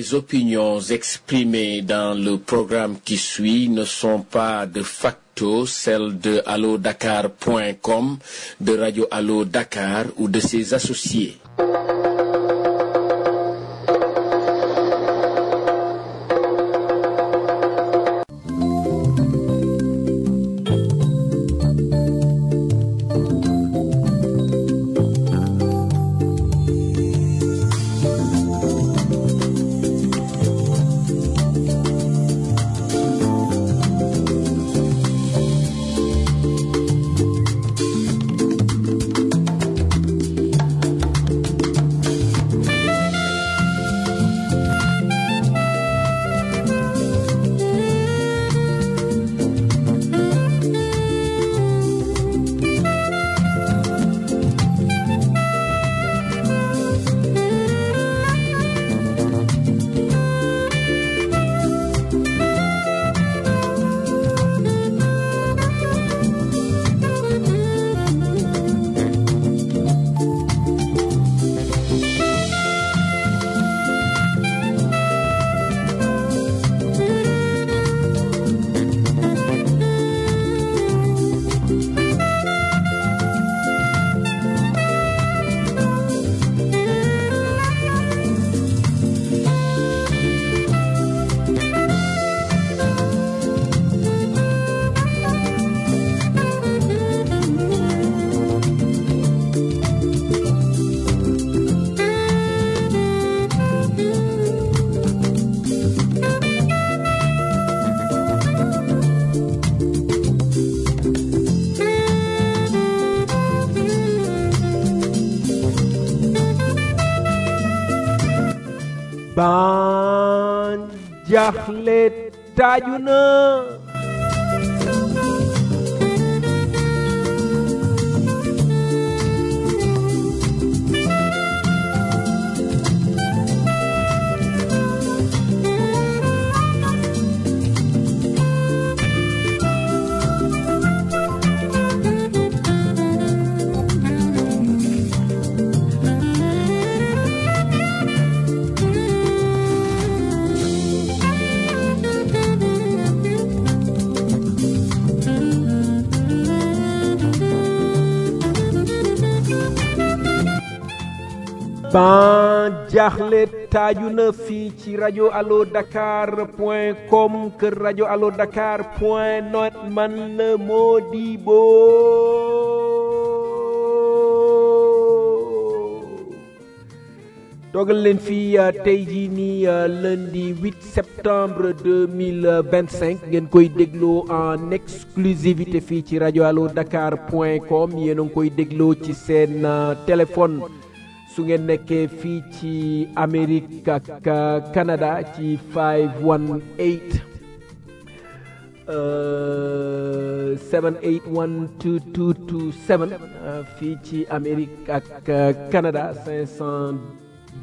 Les opinions exprimées dans le programme qui suit ne sont pas de facto celles de allodakar.com, de Radio Allo Dakar ou de ses associés. ban jaxle taaju na ban jaxle taaju na fii ci rajo allo dakar point com kër rajo allo dakar point net man la Modibo toogal leen fii tey jii nii lundi 8 septembre 2025 ngeen koy dégloo en exclusivité fii ci rajo allo dakar point com yéen a ngi koy dégloo ci seen téléphone su ngeen nekkee fii ci Amérique ak Canada ci 518 781 2227 fii ci Amérique ak Canada 518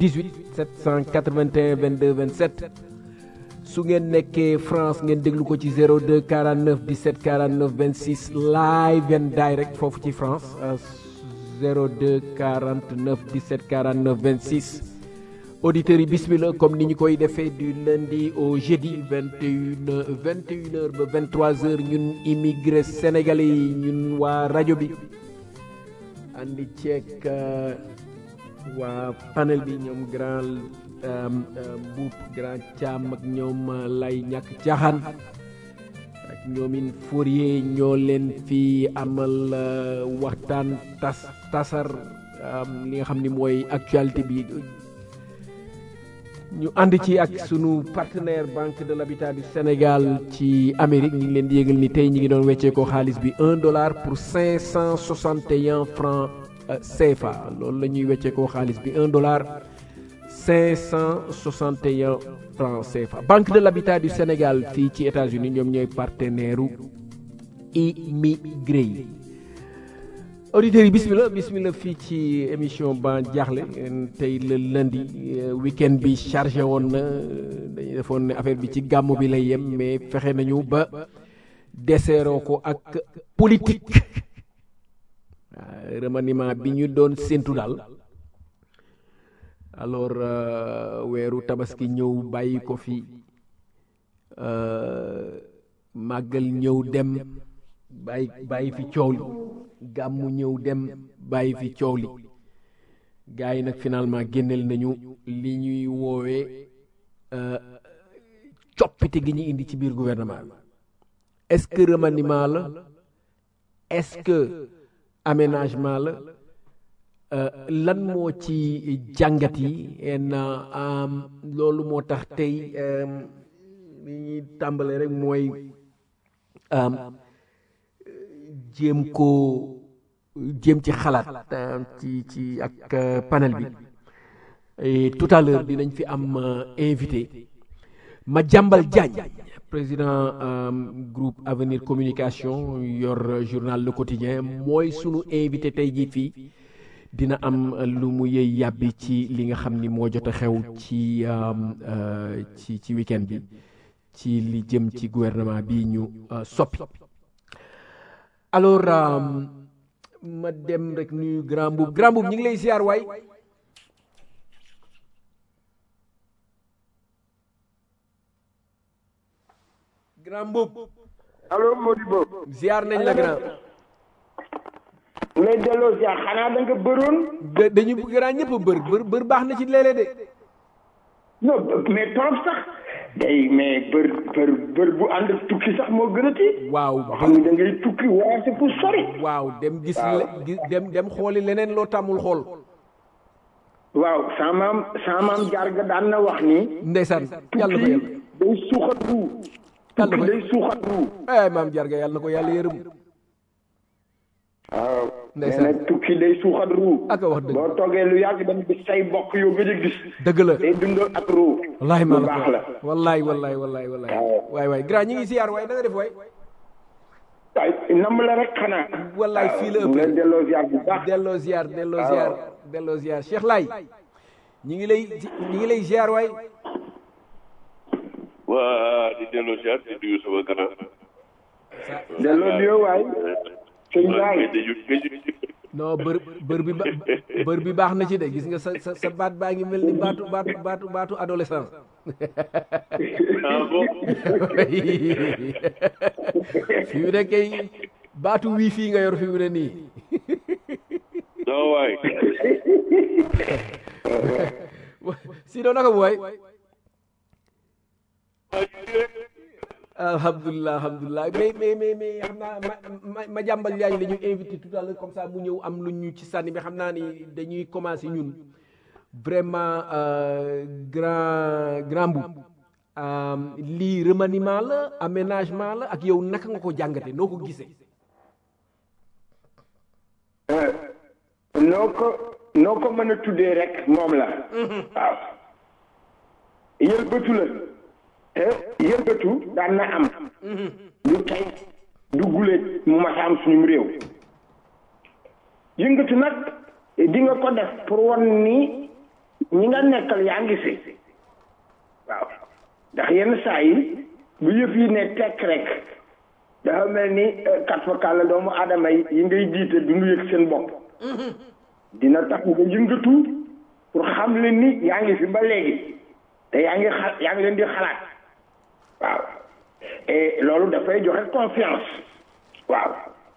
781 22 27 su ngeen nekkee France ngeen déglu ko ci 02 49 17 49 26 live and direct foofu ci France 02 49 17 49 26 auditeurs yi bismillah comme ni ñu koy defee du lundi au jeudi 21 21 heures ba 23 heures ñun immigré sénégalais yi ñun waa rajo bi andi ceek waa panel bi ñoom grand mbuub grand caam ak ñoom lay ñàkk caaxaan ak ñoomin Fourier ñoo leen fi amal waxtaan tas tasar li nga xam ni mooy actualité bi ñu ànd ci ak sunu partenaire banque de l'habitat du Sénégal ci Amérique ñu ngi leen di yëgal ni tey ñi ngi doon weccee ko xaalis bi un dollar pour cinq cent soixante et un francs CFA loolu la ñuy weccee ko xaalis bi un dollar cinq cent soixante et un francs CFA banque de l'habitat du Sénégal fii ci États-Unis ñoom ñooy partenaire u immigré yi auditeurs yi bismillah bismillah fii ci émission ba jaaxle tey le lundi week-end bi chargé woon na dañu defoon ne affaire bi ci gàmmu bi lay yem mais fexe nañu ba deseeroo ko ak politique remaniement bi ñu doon séntu daal alors euh, weeru tabaski ñëw bàyyi ko fi euh, màggal ñëw dem bàyyi bàyyi fi coow li gàmmu ñëw dem bàyyi fi coow li gars yi nag finalement génneel nañu li ñuy woowee euh, coppite gi ñu indi ci biir gouvernement bi est-ce que remaniement la est-ce que aménagement la euh, lan moo ci jàngat yi en euh, loolu moo tax tey euh, li ñuy tàmbale rek mooy euh, jéem ko jéem ci xalaat euh, ci ci ak euh, panel bi et tout à l'heure dinañ fi am euh, invité Madiambal Diagne président euh, groupe Avenir Communication yor euh, journal Le Quotidien mooy sunu invité tey jii fii dina am euh, lu mu yëy yàbbi ci li nga xam ni moo jot a xew ci euh, euh, ci ci week-end bi ci li jëm ci gouvernement bi ñu euh, soppi alors euh, ma dem rek nuyu grand boub grand boub ñu ngi lay ziar waay grand boub allo Modibo ziar nañ la grand lay delloo si xanaa da nga bëroon da- dañu grand ñëpp a bër bër bër baax na ci léeg-léeg de non mais trop sax day mais bër bër bër bu ànd ak tukki sax moo gën a tiit waaw boo xam ne da ngay tukki voyage fu sori waaw dem gis le- gi- dem dem xooli leneen loo tàmmul xool waaw sama maam sama maam jaar ga daan na wax ni ndeysaan yàlla na ko tukki yàlla day suuxat ruu Yàlla tukki na ko- day suuxat ruu ay maam jarga yàlla na ko yàlla yërëm waaw nee Ndeysaan. na tukki day suuxat ruu Ak a wax dëgg. boo toogee lu yàgg dem gis say bokk yoo gëj a gis dëgg la day dundal ak ruu wallahi maa lu la baax ko la wallahi wallahi wallahi wallahi Waaw. waay waay grand ñi ngi siyaar waay da nga def waay waaye nam la rek xanaa wallahi fii la mu leen ëppee delloo ziar bu baax delloo ziar delloo Waaw. ziar delloo ziar Cheikh Laay ñi ngi lay ñi ngi lay ziar waay waa di delloo ziar di nuyu sama grand. delloo nuyoo waay sëñ maa Baay ngi gëju gëju non bër bër bi ba bër bi baax na ci de gis nga sa sa sa baat baa ngi mel ni baatu baatu baatu baatu adolescent ah bon fi mu ne kay baatu wii fii nga yor fi mu ne nii non waay si doon naka bu waay alhamdulilah alhamdulilah mais mais mais mais xam naa ma ma ma jàmbal yaay la ñu invité tout à l'heure comme ça mu ñëw am lu ñu ci sànni mais xam naa ni dañuy commencer ñun vraiment euh, grand grand bu euh, lii remaniement la aménagement la ak yow naka nga ko jàngate noo ko gisee noo ko noo ko mën a tuddee rek moom la waaw yëlbatu la te yëlbatu daan na am du tey du guléet mu mas a am suñu réew yëngatu nag di nga ko def pour won ni ñi nga nekkal yaa ngi fi waaw ndax yenn saa yi bu yëf yi ne tekk rek dafa mel ni kat fa kàlla doomu aadama yi yi ngay jiite du ñu yëg seen bopp dina tax nga yëngatu pour xam leen ni yaa ngi fi ba léegi te yaa ngi xa yaa ngi leen di xalaat waaw et loolu dafay joxe confiance waaw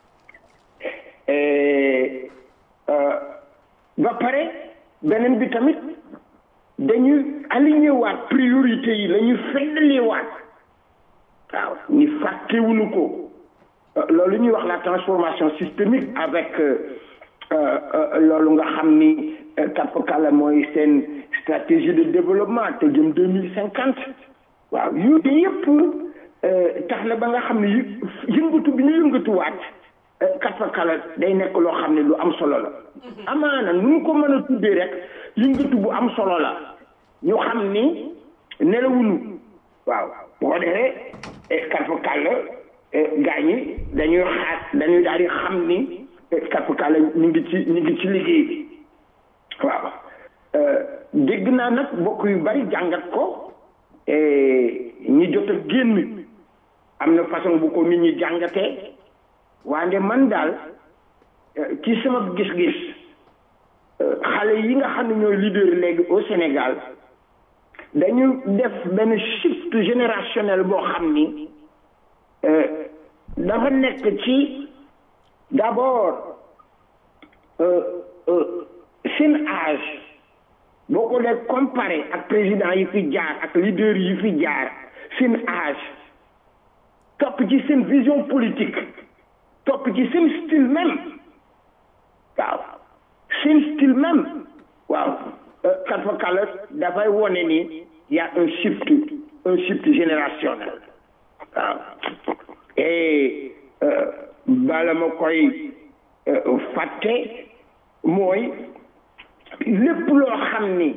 et euh, ba pare beneen bi tamit dañuy aligné waat priorité yi la ñu feddali waat waaw ni fàttewuñu ko Euh, loolu ñuy wax la transformation systémique avec euh, euh, euh, loolu nga xam ni kapkala mooy seen stratégie de développement te jëm deux mille cinquante waaw yooyu yëpp tax na ba nga xam ne yë- yëngatu bi ñu yëngatuwaat kapkala day nekk loo xam ne lu am solo la amaana nu ñu ko mën a tuddee rek yëngatu bu am solo la ñu xam ni nelawuñu waaw bu ko defee kapkala gaa ñi dañuy xaar dañuy daal di xam ni kapkala ñu ngi ci ñu ngi ci liggéey bi waaw dégg naa nag bokk yu bari jàngat ko ñi jot a génn am na façon bu ko nit ñi jàngatee wante man daal ci sama gis-gis xale yi nga xam ne ñooy leader léegi au Sénégal dañu def benn shift générationnel boo xam ni dafa nekk ci d'abord seen âge boo ko dee comparé ak président yi fi jaar ak leader yi fi jaar seen âge topp ci seen vision politique topp ci seen style même waaw seen style même waaw kat fa kala dafay wone ni y a un shift un shift générationnel waaw et bala ma koy fàtte mooy lépp loo xam ni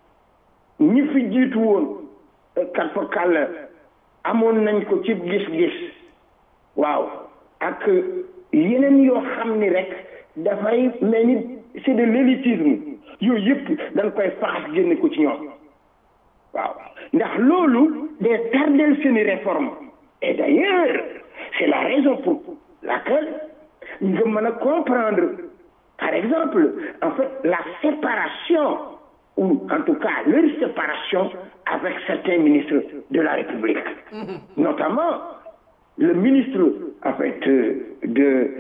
ñi fi jiitu woon kat fa kàll amoon nañ ko ci gis-gis waaw ak yeneen yoo xam ni rek dafay mel ni c'est de l'élitisme yooyu yëpp dañ koy faxas génne ko ci ñoom waaw ndax loolu day tardel seeni réforme et d'ailleurs c'est la raison pour laquelle nga mën a comprendre par exemple en fait la séparation ou en tout cas leur séparation avec certains ministres de la République notamment le ministre en fait de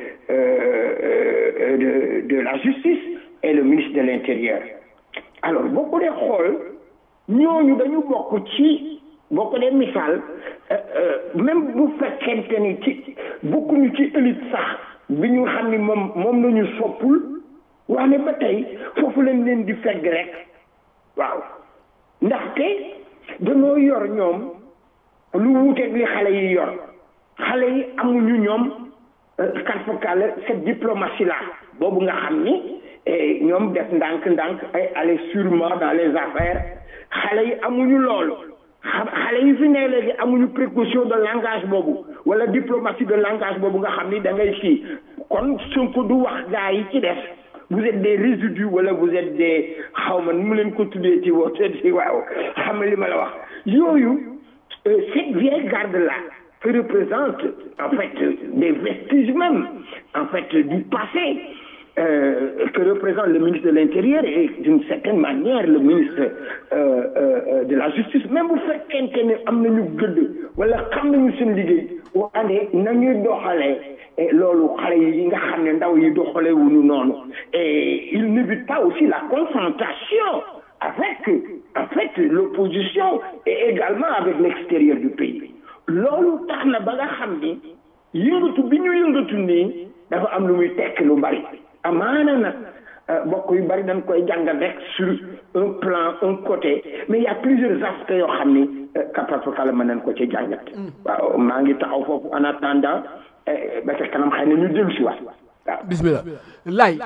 euh, de de la justice et le ministre de l'intérieur alors boo ko dee xool ñooñu dañu bokk ci boo ko dee misaal même bu fekkente ni ci bokkuñu ci élite sax bi ñu xam ni moom moom la ñu soppul waane ba tey foofu lañ leen di fegg rek waaw ndaxte dañoo yor ñoom lu wuuteeg li xale yi yor xale yi amuñu ñoom karfakal cette diplomatie là boobu nga xam ni ñoom def ndànk-ndànk ay aller sûrement dans les affaires xale yi amuñu loolu xale yi fi ne léegi amuñu précaution de langage boobu wala diplomatie de langage boobu nga xam ni da ngay fii kon Sonko du wax gaa yi ci def vous êtes des résidus wala vous êtes des xaw ma nu mu leen ko tuddee ci woote ci waaw xam li ma la wax yooyu cette vieille garde là que représente en fait des vestiges même en fait du passé euh, que représente le ministre de l'Intérieur et d'une certaine manière le ministre euh, euh, de la Justice même bu fekkente ne am nañu gëdd wala xam nañu seen liggéey waane nañuy doxalee loolu xale yi nga xam ne ndaw yi doxalee wuñu noonu et il n'évite pas aussi la confrontation avec en fait l'opposition et également avec l'extérieur du pays loolu tax na ba nga xam ni yëngatu bi ñu yëngatu nii dafa am lu muy tekk lu bari amaana nag bokk yu bari dañ koy jàngal rek sur un plan un côté mais il y a plusieurs aspects yoo xam ni kapapakala mën nañ ko ci jàngat waaw maa ngi taxaw foofu en attendant ba ca kanam xëy na ñu dellu si waat waaw bismillah lay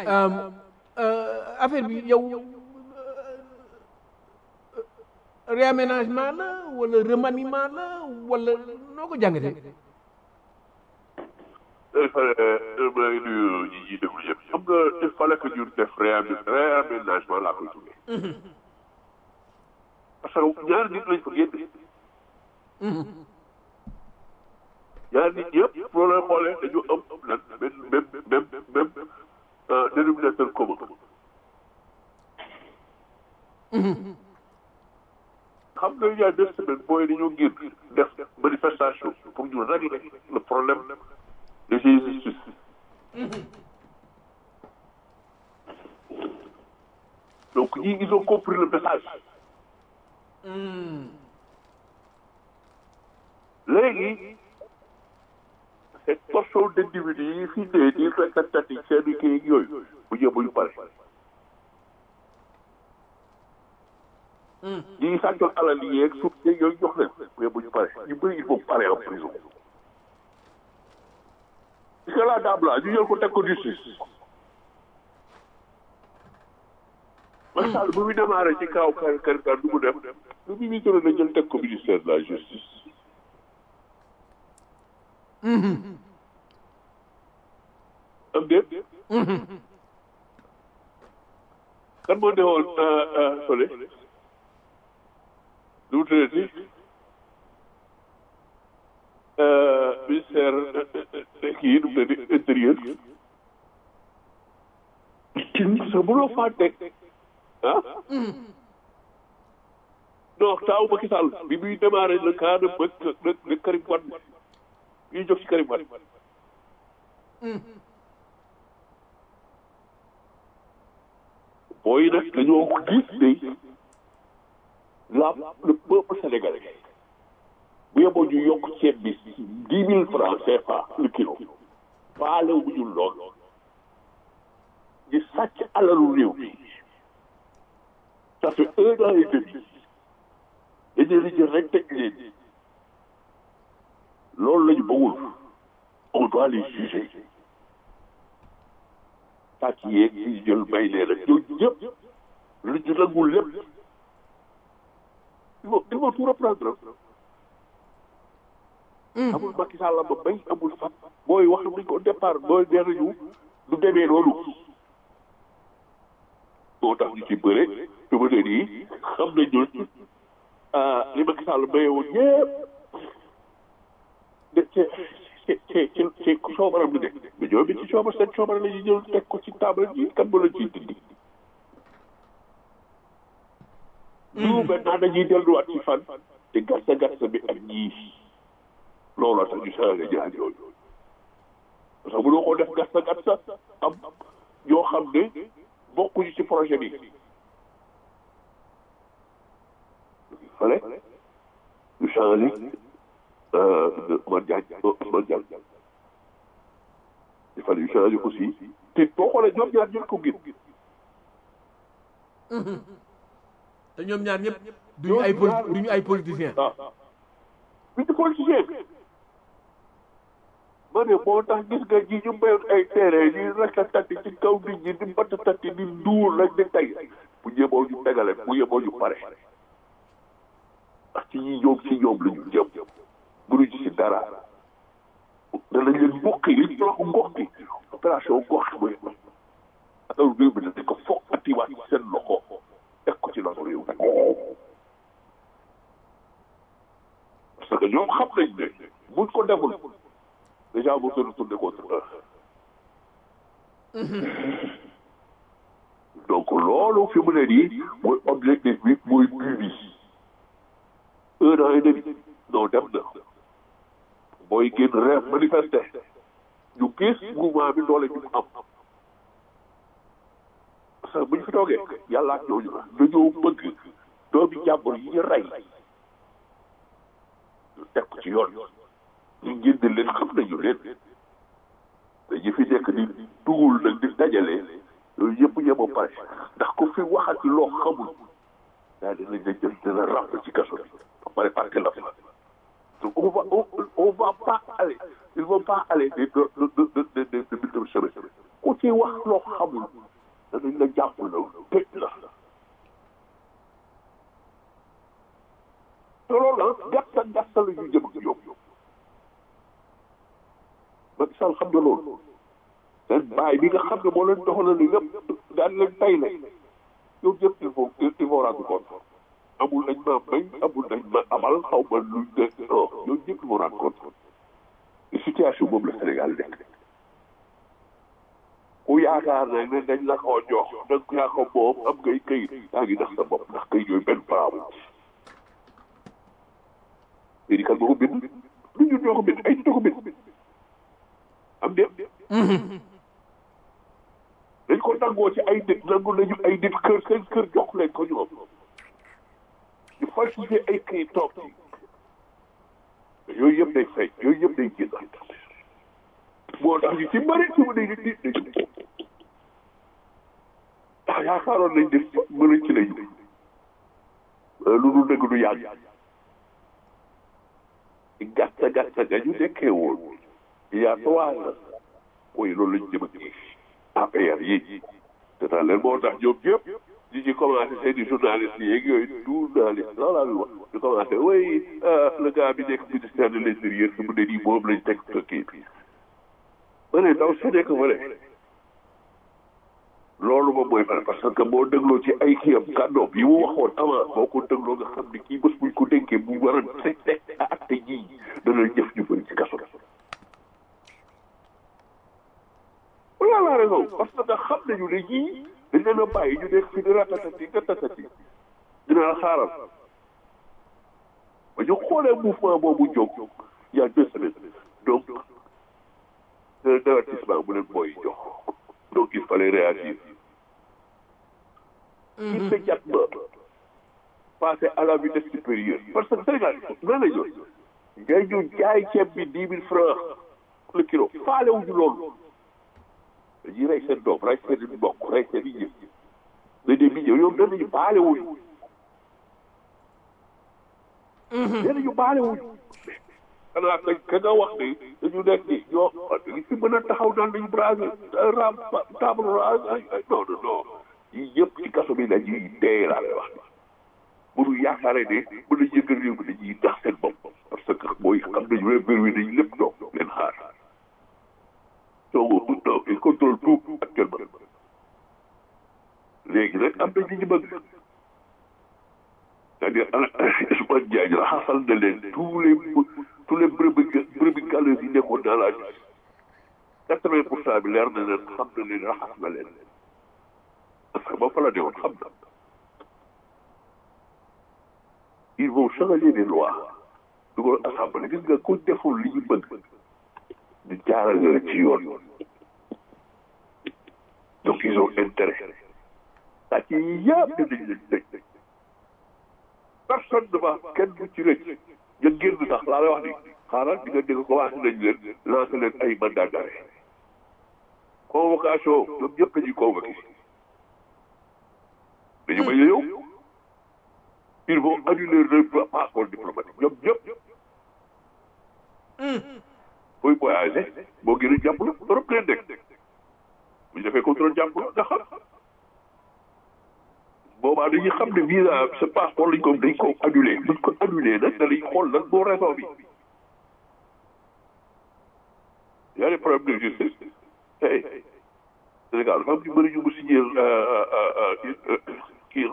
affaire bi yow réaménagement la wala remaniement la wala noo ko jàngatee il fallait maa ngi nuyu ñi ñuy déglu yëpp xam nga il fallait que ñu def réaménagement laa koy tuddee parce que ñaari nit lañ fa génne ñaari nit yëpp boo leen xoolee dañu am lan même même même même dénominateur commun xam nga il y a deux semaines booy dañoo génn def manifestation pour ñu régler le problème de justice donc ñii ils ont compris le message léegi cette portion d'individus yi fi dee di rekkatati seen kii yooyu bu ñëw bu ñu pare ñi ngi sàccoon alal yi yeeg suuf yeeg yooyu jox leen mais bu ñu pare ñu bëri il faut pare en prison parce que la dame là ñu jël ko teg ko justice Macky Sall bu muy démarré ci kaw kar kar kar du mu def lu mu ñu jëloon na jël teg ko ministère de la justice am déet kan moo ne woon sole lu mu tuddati ministère kii nu mu tuddati intérieur cin sa mënoo faa teg ah non taaw Macky Sall bi muy démarré le cas de de de Karim Wade ñuy jóg ci Karim Wade booy nag dañoo gis ne la le peuple sénégalais bu yeboo ñu yokk ceeb bi dix mille francs CFA le kilo faale wu ñu lool di sàcc alalu réew mi ça fait un an et demi dañu leen jël rek teg leen loolu la ñu bëggul on doit les juger sàcc yeeg yi jël may leen rek ñooñu ñëpp lu ñu nangul lépp il faut il faut tout reprendre amul Macky Sall la ba bay amul fat booy wax nañ ko départ booy nee nañu du demee noonu moo tax ñu ci bëre fi ma ne nii xam nañu li Macky Sall bayee woon ñëpp de ci ci ci ci ci coobaram bi nekk mais ñoom bi ci coobar seen coobar la ñuy jël teg ko ci table ji kan ba la ciy dindi. ñu maintenant dañuy delluwaat ci fan te gàtta gàtta bi ak ñii looloo tax ñu changé ñaar yooyu parce que mënoo ko def gàtta gàtta am ñoo xam ne bokkuñu ci projet bi. fale ñu changé Ousmane Diagne Ousmane Diagne il fallait ñu changé aussi te boo xoolee ñoom ñaar ñëpp ko gën te ñoom ñaar ñëpp duñu ay poli duñu ay politiciens. ah bi ñu politicien ma ne moo tax gis nga ji ñu mayoon ay terrain ñuy ratatati ci kaw nit ñi di batatati di duur rek di tey bu yeboo ñu tegale bu yeboo ñu pare ndax ci ñi ñoom ci ñoom la ñu jëm mënuñ ci dara danañ leen mbokki li ñu wax mbokki opération gox mooy ataw réew mi dañ ko foog atiwaat ci seen loxo teg ko ci loxo réew mi parce que ñoom xam nañ ne buñ ko deful déjà bu se retourné contre eux donc loolu fi mu ne nii mooy objectif bi mooy but bi un an et demi non dem na booy génn rêve manifester ñu gis mouvement bi doole ñu mu am parce que bu ñu fi toogee yàlla ak ñooñu la dañoo bëgg doomi jàmbur yi ñu rey ñu teg ko ci yoon ñu génn leen xam nañu leen dañu fi nekk di dugul nag di dajale yooyu yëpp yema pare ndax ku fi waxati loo xamul daa dina la jël dina ràpp ci kaso bi ba pare parti la fa donc on va on, on va pas aller ils vont pas aller de de de de de de de de semaine ku ci wax loo xamul danañ la jàpp la tëj la te loolu la gàtta gàtta la ñu jëm ak ñoom Macky Sall xam nga loolu seen baay bi nga xam ne moo leen doxalal li lépp daan leen tay la yow ñëpp il faut il faut rendre compte amul nañ ma may amul nañ ma amal xaw ma luñ de non yow ñëpp il faut rendre compte situation boobu la Sénégal nekk ku yaakaar ne ne dañ la koo jox nag yaa ko moom am ngay këyit yaa ngi nax sa bopp ndax këyit yooyu benn baabu léegi kan moo ko bind lu ñu ñoo ko bind ay nit ñoo ko bind am déet dañ ko nangoo ci ay nit nangu nañu ay nit kër seen kër jox leen ko ñoom ñu falsifié ay këyit toog ci yooyu yëpp day feeñ yooyu yëpp day génn moo tax ñu ci bëri ci mu ne nit nit nañu ndax yaakaaroon nañ def mën a ci lañu lu dul dëgg du yàgg gàtta gàtta ga ñu nekkee woon il y a trois ans mooy loolu lañu jëm ak APR yi te tax leen moo tax ñoom ñëpp ñi ci commencé seen i journaliste yeeg yooyu journaliste loolu laa wax ñu commencé oui le gars bi nekk ministère de l'intérieur fi mu ne nii moom lañ teg kii bi ma ne ndaw sa nekk fa ne loolu moom mooy vrai parce que boo dégloo ci ay kiyam kàddoom yi mu waxoon avant boo ko dégloo nga xam ne kii bés buñ ko dénkee bu war a teg teg acte ji dana jëf ñu bëri ci kaso voilà la raison parce que xam nañu ne ñii dañ leen a bàyyi ñu nekk fi di ratatati ratatati dina la xaaral ba ñu xoolee mouvement boobu jóg il y a deux semaines donc un avertissement bu leen booy jox donc il fallait réagir immédiatement passer à la vitesse supérieure parce que Sénégal nan la ñu ngay ñu jaay ceeb bi dix mille francs le kilo faale wuñu loolu dañuy rey seen doom rey seen mbokk rey seen i yëf mais des millions yow nee nañu baale wuñu nee nañu baale wuñu xanaa ka ka nga wax ni dañu nekk ni yoo dañu fi mën a taxaw naan dañu brasé ram table ay ay non non non yii yëpp ci kaso bi la ñuy dee laa lay wax bu ñu yaakaaree ne mën a yëngal réew mi dañuy tax seen bopp parce que mooy xam nañu ne mbir mi dañu lépp toog leen xaar donc donc il contrôle tout actuellement léegi nag am na ñu ñu bëgg c'est-à-dire Ousmane Diagne raxasal na leen tous les tous les brebis brebis galeuses yi nekkoon dans la quatre-vingt pour cent bi leer na leen xam na leen raxas na leen parce que ba fa la newoon xam na ils vont changer les lois dugal assemblée gis nga ku deful li ñu bëgg ñu jaarale la ci yoon donc ils ont intérêt sàcc yi yëpp dinañ leen tëj personne ne va kenn du ci rëcc nga génn sax laa lay wax ni xaaral di nga dégg commencé nañ leen lancé leen ay mandat d'arrêt convocation ñoom ñëpp dañuy convoqué dañu bañ a yow ils vont annuler leur passeport diplomatique ñoom ñëpp booy voyagé boo gën a jàpp la trop leen nekk bu ñu defee contrôle jàpp la nga xam boobaa dañuy xam ne visa ce passeport lañ ko dañ ko annulé buñ ko annulé nag danañ xool lan moo raison bi y a des problèmes de justice hey Sénégal dafa am ñu bëri ñu mu signé kii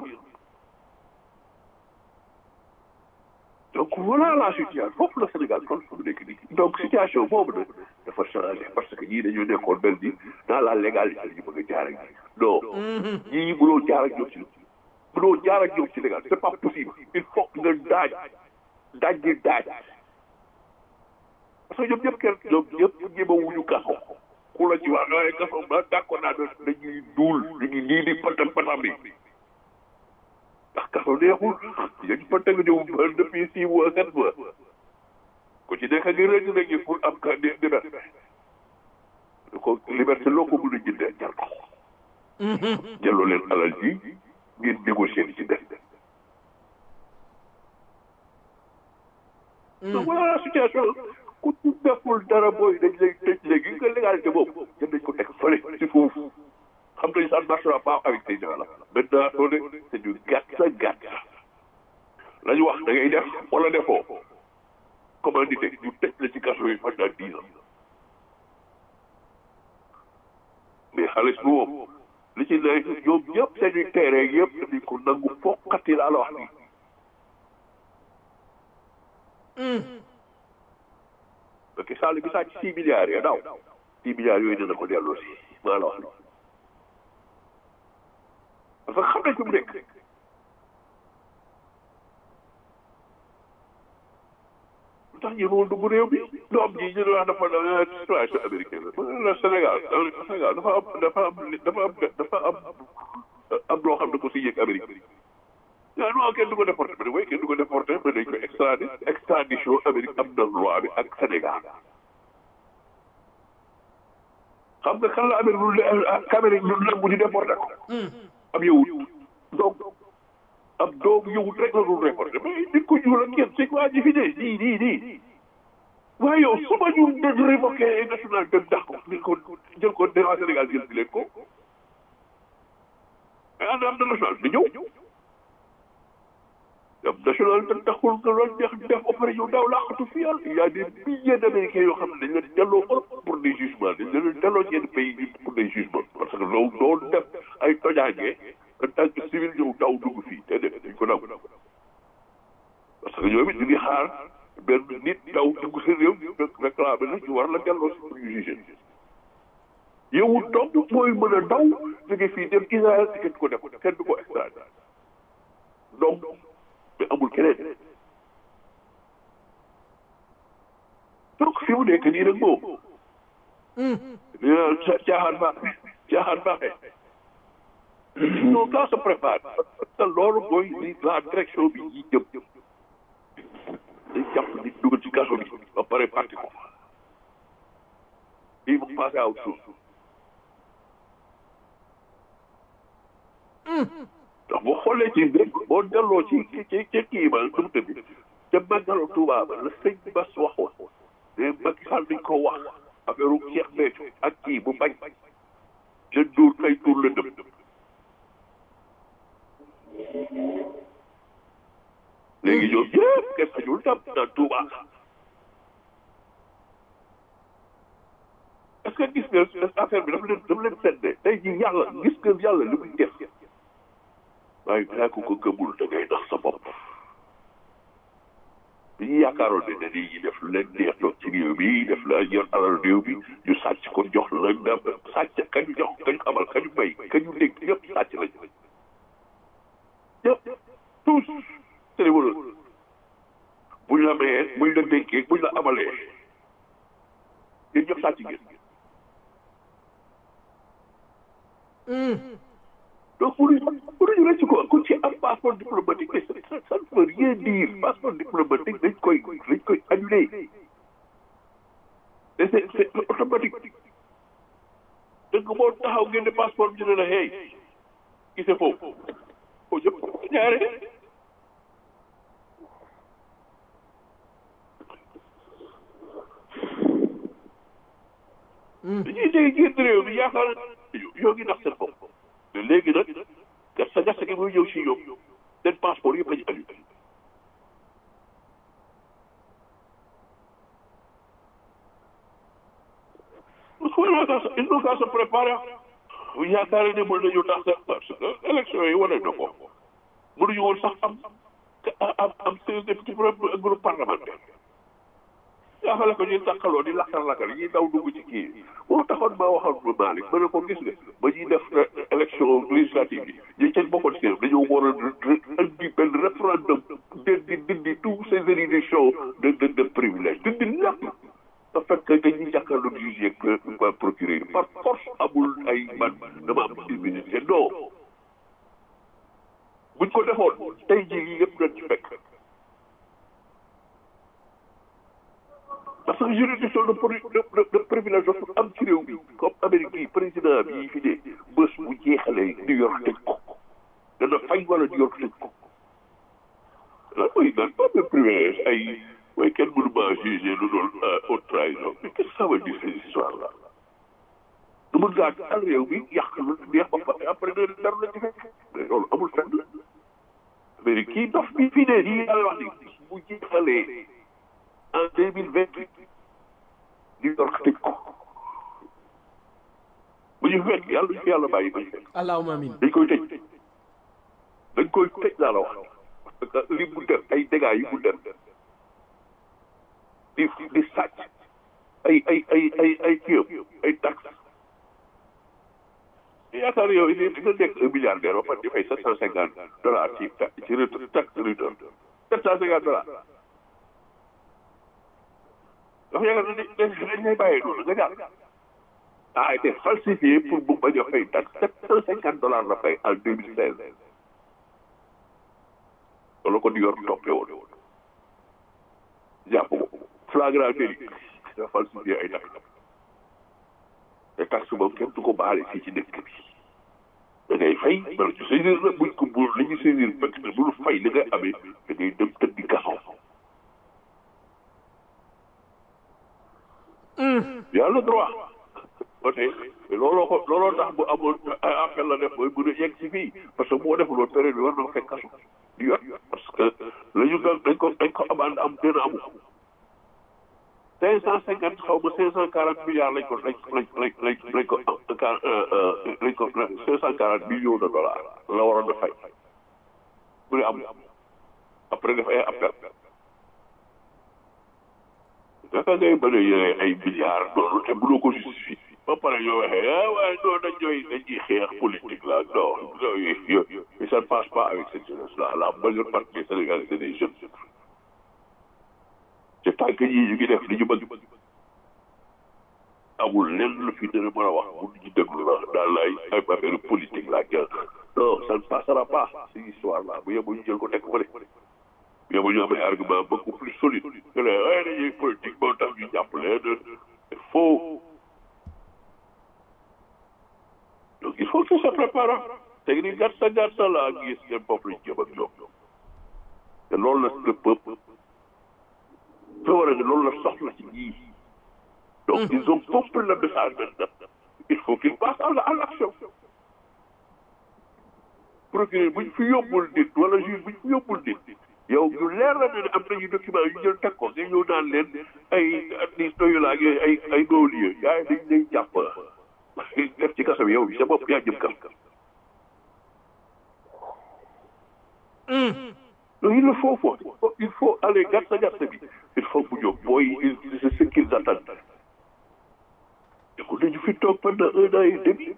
donc voilà la situation foofu la Sénégal kon fu mu nekk nii donc situation boobu nag dafa changé parce que ñii dañoo nekkoon mel ni dans la légalité la ñu bëgg a jaar ak ñi non ñii mënoo jaar ak ñoom ci mënoo jaar ak ñoom ci légal c'est pas possible il faut que nga daaj daaj gi daaj parce que ñoom ñëpp kenn ñoom ñëpp ñëma wuñu kaso ku la ci wax ay kaso ba d'accord naa dañuy duul dañuy lii di patam patam bi ndax kaso neexul dañ fa teg ñëw ba depuis six mois sept mois ku ci nekk ngi rëdd nañu pour am ka di liberté ko liberté loo ko mën a jëndee jar ko jëloo leen alal ji ngeen négocier li ci def donc voilà la situation ku ci deful dara booy dañ lay tëj léegi nga légalité boobu jën nañ ko teg fële ci foofu xam nañ ça ne marchera pas avec ces gens là maintenant soo ne c'est du gàtt sa gàtt la ñu wax da ngay def wala defoo commandité ñu tëj la ci kaso yi pendant dix ans mais xaalis bu moom li ci ne ñoom ñëpp seeni terrain yëpp dañu ko nangu fokkati laa la wax nii parce que Sall bi sàcc six milliards ya daw six milliards yooyu dina ko delloo si maa la wax nii parce que xam nañ fi mu nekk lu tax ñu dugg réew bi doom ji ñu wax dafa situation américaine la Sénégal Sénégal dafa am dafa am dafa am dafa am am loo xam ne ko si yëg Amérique ah non kenn du ko déporté mais oui kenn du ko déporté mais dañ ko extradé extradition Amérique am na loi bi ak Sénégal xam nga kan la Amérique lu Amérique lu nangu ñu déporté ko am yowut donc am doomu yowut rek la dul déporté mais nit ko ñuul ak kenn c'est quoi ji fi ne nii nii nii waaye yow su ma ñu de révoqué nationalité dax ko ni ko jël ko devant Sénégal jël si leen ko mais am na am na national bi ñëw am national te taxul nga loolu neex def ba pare yow daaw laaxatu fi yàlla il y a des milliers d'Américains yoo xam ne dañ leen delloo Europe pour des jugements dañ leen delloo yenn pays yi pour des jugements parce que loolu loolu def ay tojaange en tant que civil ñëw daw dugg fii te def dañ ko daw parce que ñoom it ñu ngi xaar benn nit daw dugg seen réew réclamé la ñu war la delloo si pour ñu juger yow donc mooy mën a daw jóge fii dem Israël te kenn du ko def kenn du ko extradé donc mais amul keneen donc fi mu nekk nii nag moom nee naa caaxaan baaxe caaxaan baaxe non ça se prépare parce que loolu mooy li la direction bi yi jëm dañ jàpp nit dugal ci kaso bi ba pare parti ko ils vont passer à autre chose ndax boo xoolee ci boo delloo ci ci ci kii ba nu mu tëdd ca màggalu Tuuba ba la sëñ Bass waxoon mais Macky Sall dañ ko wax affaire u Cheikh Béthio ak kii bu bañ ca duur kay tuur la dëm léegi ñoom yëpp kenn xajul tam naan Tuuba est-ce que gis nga affaire bi dafa leen dafa leen seddee tey jii yàlla gis nga yàlla li muy def waaye balaa ko ko gëmul da ngay nax sa bopp bi ñu yaakaaroon ne dañuy ñi def lu leen neex toog ci réew bi def la yor alal réew bi ñu sàcc ko jox la nga sàcc kañu jox kañu amal kañu may kañu dégg ñëpp sàcc lañ ñëpp tous téléwala buñ la mayee buñ la dénkee buñ la amalee yéen ñëpp sàcc ngeen donc mënuñu mënuñu rëcc ko ku ci am passeport diplomatique mais ça ça ne veut rien dire passeport diplomatique dañ koy dañ koy annulé et c'est c'est automatique dëgg boo taxaw ngeen ne passeport bi ñu ne la hey gisee foofu foo jëm ñaare dañuy dégg génn réew mi yaakaar yoo ngi nax seen bopp mais léegi nag gas sa gerte gi muy ñëw si ñoom seen passeport yëpp lañu annulé il faut qu'à se préparer bu yaakaaree ne mën nañu tax parce que élection yi wane na ko mënuñu woon sax am am am seize députés groupe parlementaire yaakaar ko ñuy tàqaloo di lakkar lakkar yi daw dugg ci kii moo taxoon maa waxoon ba Malick ma ne ko gis nga ba ñuy def élection législative yi ñu ca bokkoon si dañoo war a indi benn référendum dindi dindi tous ces élections de de de privilège dindi lépp da fekk dañuy jàkkaarloo juge yeeg procureur par force amul ay man dama am immunité non buñ ko defoon tey jii lii yëpp dañ ci fekk parce que juridiction de de de privilège dafa am ci réew bi comme Amérique yi président bi fi ne bés bu jeexalee New York tëj ko dana fay wala New York tëj ko lan mooy naan pas de privilège ay mooy kenn mënu maa jugé lu doon haute trahison mais qu'est-ce que ça veut dire ces histoires là du mën ngaa taal réew bi yàq lu neex ba pare après ne dara la ci fekk mais loolu amul fenn Amérique kii dof bi fi ne nii yàlla wax ni bu jeexalee en deux mille vingt huit New York tëj ko bu ñu fekk yàlla ñu fi yàlla bàyyi ba ñu fekk allahumma amin dañ koy tëj dañ koy tëj laa la wax parce que li mu def ay dégâts yi mu def di di sàcc ay ay ay ay ay kiyam ay taxes yaakaar yow di nga nekk un milliardaire ba pare di fay sept cent cinquante dollars ci ci taxe return sept cent cinquante dollars dafa yaakaar ne dañ lay bàyyee noonu nga jàll a été falsifié pour bu bañ a fay taxe sept cent cinquante dollars la fay en deux mille seize loolu ko di yor toppee woon jàpp ko flagrant délit nga falsifié ay taxe te taxe moom kenn du ko baale fii ci dëkk bi da ngay fay bala ñu saisir la buñ ko bu li ñu saisir fekk ne bu fay li nga amee da ngay dem tëddi kaso y a le droit ba tey looloo ko looloo tax bu amoon appel la def mooy mën a yegg si fii parce que moo deful woon période bi war na ko fekk kaso di yor parce que la ñu dañ ko dañ ko amande am gën a amu cinq cent cinquante xaw ma cinq cent quarante milliards lañ ko lañ lañ lañ lañ lañ ko lañ ko cinq cent quarante millions de dollars la waroon a fay bu ne am après def ay appel naka ngay mën a yore ay milliards noonu te mënoo ko justifier ba pare ñoo waxee ah waaye non dañ ñooy dañ ciy xeex politique la non non yooyu ça ne passe pas avec cette jeunesse là la majeure partie des Sénégalais c'est des jeunes c'est tant que ñii ñu ngi def li ñu bëgg amul lenn lu fi dana mën a wax bu ñu déglu la daal lay ay affaire politique la que non ça ne passera pas cette histoire là bu yeboo ñu jël ko teg ko de bu yeboo ñu am ay argument beaucoup plus solide que les ay dañuy politique moo tax ñu jàpp leen c'est faux donc il faut que ça prépare te ni gàtta gàtta laa gis ngeen foofu lañ jëm ak ñoom te loolu la le peuple te war a ne loolu la soxla ci ñii donc ils ont compris le message maintenant il faut qu'ils passent à à l'action procureur bu ñu fi yóbbul nit wala juge bu ñu fi yóbbul nit yow ñu leer la ne am nañu document yu jël teg ko nga ñëw naan leen ay ni doyu laa ay ay ay non-lieu yaay dañ lay jàpp def ci kaso bi yow sa bopp yaa jëm kam donc il le faut faut il faut aller gàtta gàtta bi il faut bu ñëw booy c'est ce qu'ils attendent écoute dañu fi toog pendant un an et demi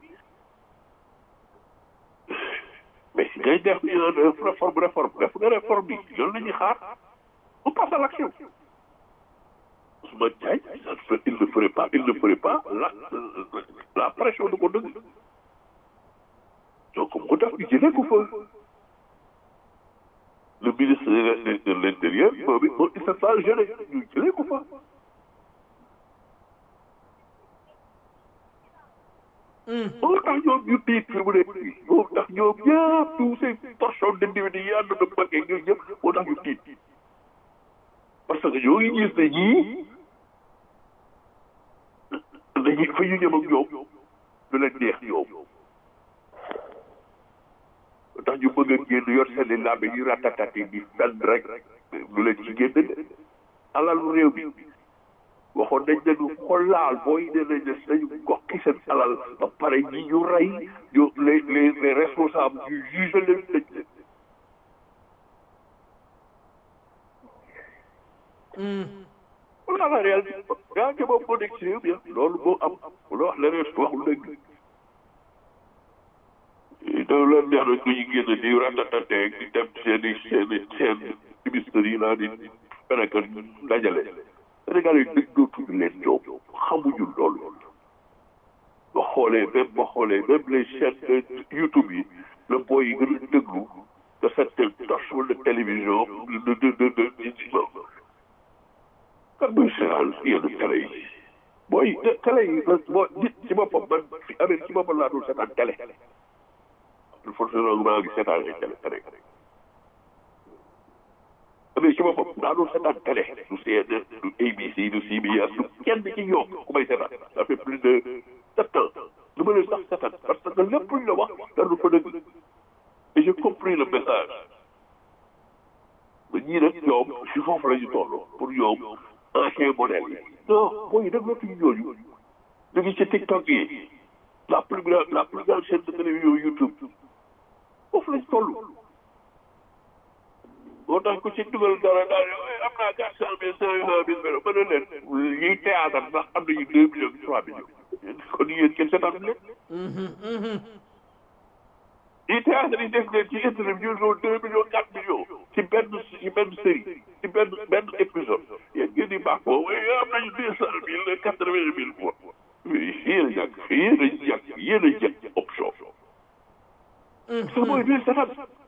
mais si ngay def réforme réforme def nga réforme bi loolu la ñuy xaar on passe à l'action Ousmane Diagne il ne ferait pas il ne ferait pas la la pression de ko dëgg donc mu def ñu jëlee ko fa le ministre de l'intérieur moom it moom il s'est pas gêné ñu jëlee ko fa moo tax ñoom ñu tiit fi mu nekk nii moo tax ñoom ñëpp tous ces portions d'individus yi ànd na bëggee ñoom ñëpp moo tax ñu tiit parce que ñoo ngi gis ne ñii dañuy fa ñu ñëm ak ñoom du leen neex ñoom moo tax ñu bëgg a génn yor seen i làmbe ñu ratatati di fen rek du leen ci génn de alalu réew bi waxoon nañ ne ñu xoolaal booy ne nañ ne dañu gokki seen alal ba pare ñi ñu rey ñu les les les responsables ñu juge leen tëj leen. voilà la réalité yaa ngi moom moo nekk ci réew mi loolu moo am loo wax leneen waxul dëgg. donc loolu neex na ñu génn di ratatate di dem seen i seen i seen ministres yi laa di feneen dajale. Sénégal yi dëgg dootuñu leen ñoom xamuñu loolu ba xoolee même ba xoolee même les chaînes de YouTube yi la booy yi gën a déglu de certaines torches de télévision de de de de kan muy seetaan yenn télé yi booy télé yi boo nit ci boppam man fi Amérique ci boppam laa dul seetaan télé forcément maa ngi seetaan ay télé télé mais ci boppam daa doon seetaan télé du CNN du ABC du CBS du kenn ci ñoom ku may seetaan ça fait plus de sept ans du ma leen sax seetaan parce que lépp luñ la wax dara fa dëgg et j'ai compris le message ba ñii nag ñoom si foofu la ñu toll pour ñoom ancien modèle yi non booy nag lootuñu ñooñu ñu ngi ci TikTok yi la plus grande la plus grande chaîne de télévision YouTube foofu lañ toll moo tax ku ci dugal dara daal am naa quatre cent mille cinq cent mille vélo mën na leen yiy théâtre sax am nañu deux millions trois millions kon yéen kenn seetaan leen yiy théâtre yi def leen ci internet ñu doon deux millions quatre millions ci benn ci benn série ci benn benn épisode yéen ngeen di baax boobu am nañu deux cent mille quatre vingt mille fois yéen a ñàkk yéen a ñàkk yéen a ñàkk option ça mooy leen seetaan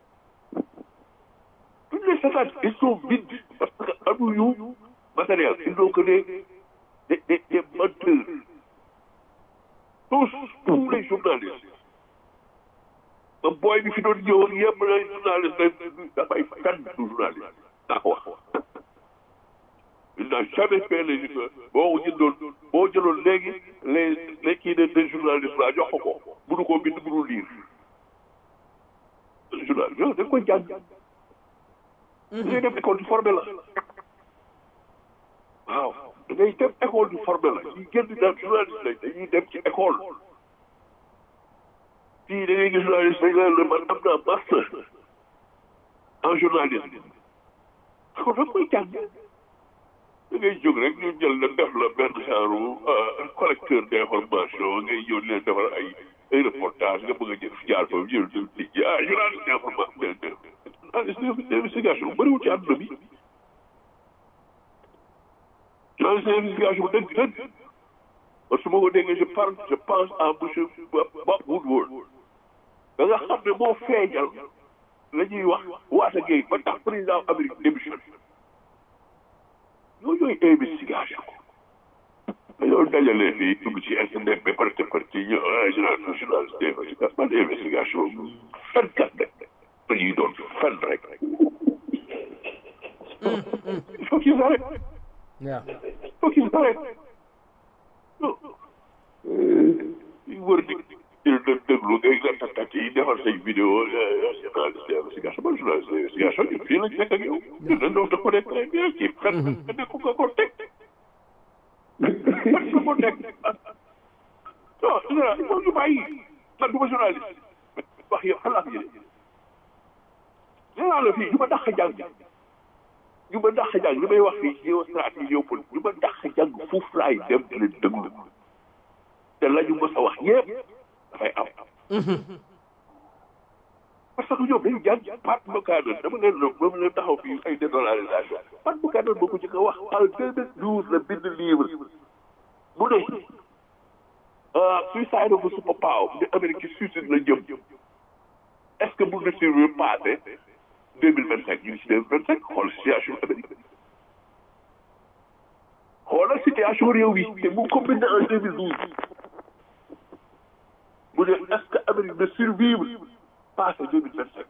toutes les stades, ils sont vides parce que amuñu matériel. Ils n'ont que des, des, des, des menteurs. Tous, tous les journalistes. ba booy bi fi doon ñëw ak yëpp la journaliste dafay fenn du journaliste daa ko wax. il n'a jamais fait les boo jëndoon boo jëloon léegi les les kii de des journalistes la jox ko ko mënu koo bind mënu lire journaliste yow da nga koy jàng. ngay def école du formé la waaw da ngay dem école du formé la ñuy génn daal journaliste lañ dañuy dem ci école fii da ngay gis journaliste dañ la man am naa master en journalisme kon da koy jàng da ngay jóg rek ñu jël la def la benn genre collecteur d'information ngay ñëw di leen defar ay ay reportage nga bëgg a jël jaar foofu jël nit ñi ah journaliste d'information journaliste d'investigation bëriwul ci àdduna bi journaliste d'investigation dëgg dëgg man su ma ko déggee je parle je pense à monsieur Bob Woodward da nga xam ne moo feeñal la ñuy wax Watergate ba tax président Amérique démission yooyu ñooy investigation dañoo dajale fii dugg ci internet bi parti parti ñu journal journaliste d'investigation man investigation fenkat rek dañuy doon fen rek il faut qu'ils arrêtent waaw il faut qu'ils arrêtent non wër di dë déglu ngay nga takkat yi defal say vidéo journaliste d'investigation man journaliste d'investigation ñun fii lañ fekk ak yow ñun dañ doon ko nekk très bien ci fen nga nekk nga ko teg man nga ko teg non il faut ñu bàyyi man du ma journaliste wax yow xalaat yi de nee naa la fii ñu ma dàq jàng ñu ma dàq jàng li may wax fii géostratégie géopolitique ñu ma dàq jàng foofu laay dem di leen déglu te la ñu mës a wax yëpp dafay am parce que ñoom dañu jàng Pat Buchanan dama leen doon dama leen taxaw fii ay dédollarisation Pat Buchanan boo ko ci ko wax en 2012 la bind livre mu ne suicide of a superpower ne Amérique ci suicide la jëm est-ce que mun na survivre passé deux mille vingt cinq ñu ngi si deux mille vingt cinq xool situation Amérique xoolal situation réew bi te mu ko bind en deux mille douze mu ne est-ce que Amérique na survivre passé deux mille vingt cinq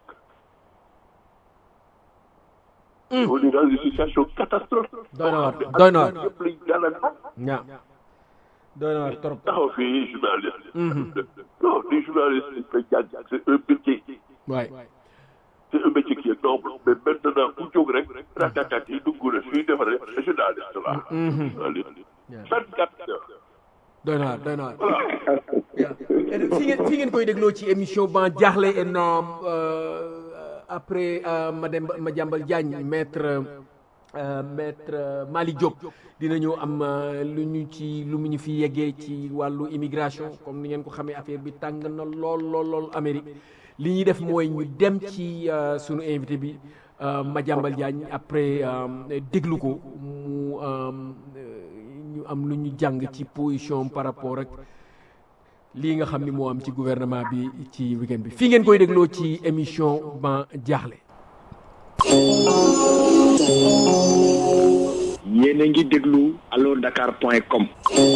on est dans une situation catastrophique doy na waar doy na waar yëpp lañ dala waaw doy na waar trop taxaw fii journaliste non les journalistes dañ koy jàng c'est un métier waay c'est un métier qui est noble mais maintenant ku jóg rek ratatat yi dugg na suy defaree journaliste la vingt quatre heures doy na waar doy na waar fi ngeen fi ngeen koy dégloo ci émission ban jaaxle énorme après madame Madiambal Diagne maître maître Malick Diop dinañu am lu ñu ci lu mu ñu fi yeggee ci wàllu immigration comme ni ngeen ko xamee affaire bi tàng na lool lool lool Amérique li ñuy def mooy ñu dem ci sunu invité bi Madiambal Diagne après déglu ko mu ñu am lu ñu jàng ci position par rapport ak lii nga xam ni moo am ci gouvernement bi ci weekend bi fii ngeen koy dégloo ci émission ban jaaxle yéen a ngi déglu allo dakar point com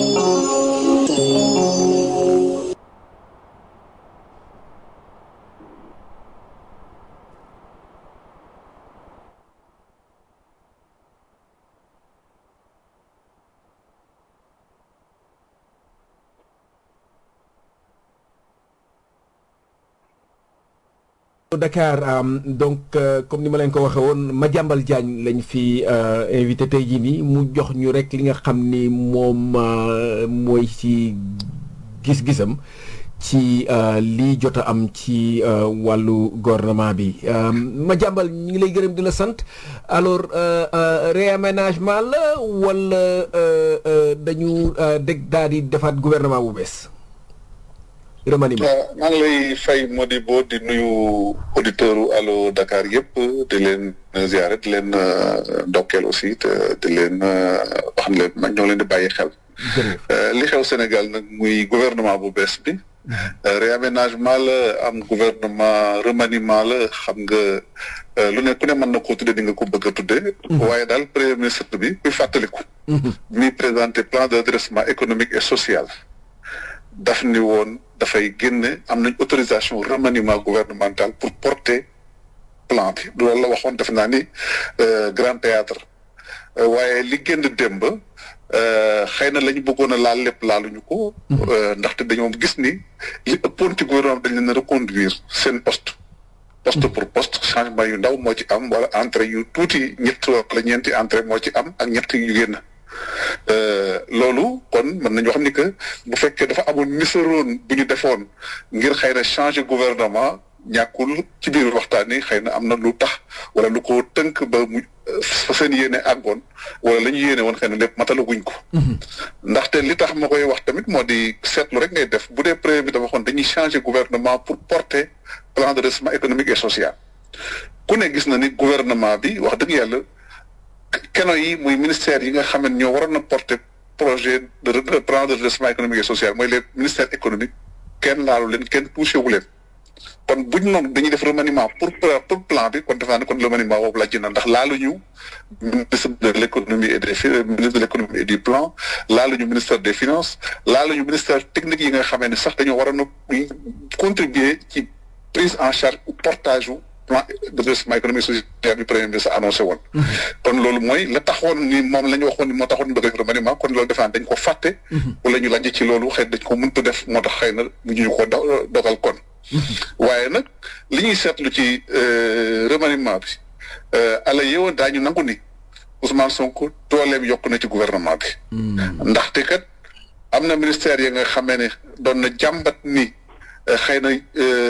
Dakar donc comme ni ma leen ko waxee woon Madiambal Diagne lañ fi invité tey jii nii mu jox ñu rek li nga xam ni moom mooy ci gis-gisam ci lii jot a am ci wàllu gouvernement bi Madiambal ñu ngi lay gërëm di la sant alors réaménagement la wala dañu dégg daal di defaat gouvernement bu bees. remaniement maa ngi lay fay Modibo di nuyu auditeur u Allo Dakar yëpp di leen ziare di leen ndokkeel aussi te di leen wax ne leen man ñoo leen di bàyyi xel. li xew Sénégal nag muy gouvernement bu bees bi. réaménagement la am gouvernement remaniement la xam nga lu ne ku ne mën na koo tuddee di nga ko bëgg a tuddee. waaye daal premier ministre bi kuy fàttaliku. mi présenté plan de redressement économique et social. daf ni woon dafay génne am nañ autorisation remaniement gouvernemental pour porter plan bi loolu la waxoon def naa ni grand théâtre waaye li génn démb xëy na la ñu bëggoon a laal lépp laaluñu ko. ndaxte dañoo gis ni li ëppoon ci gouvernement dañ leen a reconduire seen poste. poste pour poste changement yu ndaw moo ci am wala entrée yu tuuti ñett wala ñeenti entrée moo ci am ak ñett yu génn. loolu kon mën nañu xam ni que bu fekkee dafa amoon nisaroon bu ñu defoon ngir xëy na changer gouvernement ñàkkul ci biir waxtaan yi xëy na am na lu tax wala lu ko tënk ba mu fa seen yéene àggoon wala la ñu yéene woon xëy na lépp matalaguñ ko. ndaxte li tax ma koy wax tamit moo di seetlu rek ngay def bu dee premier bi dafa waxoon dañuy changer gouvernement pour porter plan de redressement économique et social. ku ne gis na ni gouvernement bi wax dëgg yàlla keno yi muy ministère yi nga xam ne ñoo waroon a porter projet de plan de redressement économique et social mooy les ministères économiques kenn laalu leen kenn touché wu leen. kon bu ñu noonu dañuy def remaniement pour pour plan bi kon defe naa ne kon remaniement boobu la na ndax laaluñu ministre de l' économie et des ministre de l' économie et du plan laaluñu ministère des finances laaluñu ministère technique yi nga xamee ne sax dañoo waroon a contribuer ci prise en charge ou portage wu plan de redressement économique social bi premier ministre annoncé woon. kon loolu mooy la taxoon ni moom la ñu waxoon ni moo taxoon ñu bëgg a def remaniement kon loolu defe naa dañ ko fàtte. wala ñu laaj ci loolu xëy dañ ko mënut a def moo tax xëy na mu ñu ko dogal kon. waaye nag li ñuy seetlu ci remaniement bi ala yeewoon daañu nangu ni Ousmane Sonko dooleem yokk na ci gouvernement bi. ndaxte kat am na ministère yi nga xamee ne doon na jàmbat ni xëy na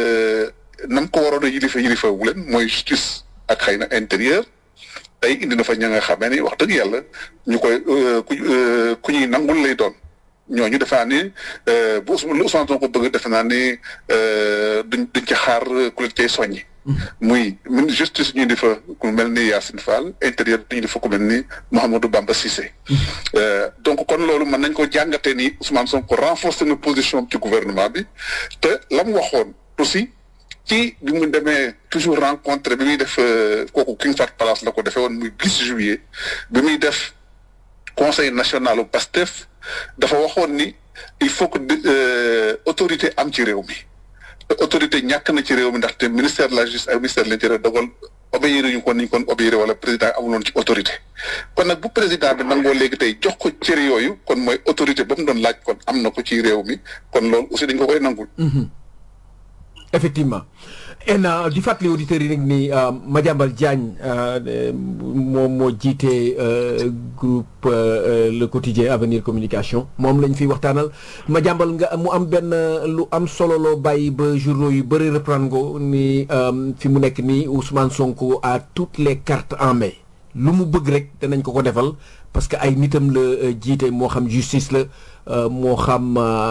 nam ko waroon a yilifa yilifa wu leen mooy justice ak xëy na intérieur tey indi na fa ña nga xamee ni wax dëgg yàlla ñu koy ku ku ñuy nangul lay doon. ñooñu defe naa ni bu Ousmane Sonko bëgg defe naa ni duñ duñ ci xaar ku leen cay soññi. muy min justice ñu di fa ku mel ni Yacine Fall intérieur ñu di fa ku mel ni Mouhamadou Bamba Cissé. donc kon loolu mën nañ ko jàngatee ni Ousmane Sonko renforcer na position ci gouvernement bi te la mu waxoon aussi ci bi mu demee toujours rencontré bi muy def kooku King Fahd Palace la ko defee woon muy 10 juillet bi muy def conseil national au PASTEF. dafa waxoon ni il faut que autorité am ci réew mi te autorité ñàkk na ci réew mi ndaxte ministère de la justice ak ministère de l'intérieur dogal obéir ñu kon niñ kon obéir wala président amuloon ci autorité kon nag bu président bi nangoo léegi tey jox ko cër yooyu kon mooy autorité ba mu doon laaj kon am na ko ci réew mi kon loolu aussi dañ ko koy nangul effectivement en di fàttali auditeurs yi rek ni Madiambal Diagne moom moo jiite groupe le quotidien avenir communication moom lañ fiy waxtaanal Madiambal nga mu am benn lu am solo loo bàyyi ba journaux yu bëri reprendre ko ni fi mu nekk nii Ousmane Sonko a toutes les cartes en main lu mu bëgg rek danañ ko ko defal parce que ay nitam la jiite moo xam justice la moo xam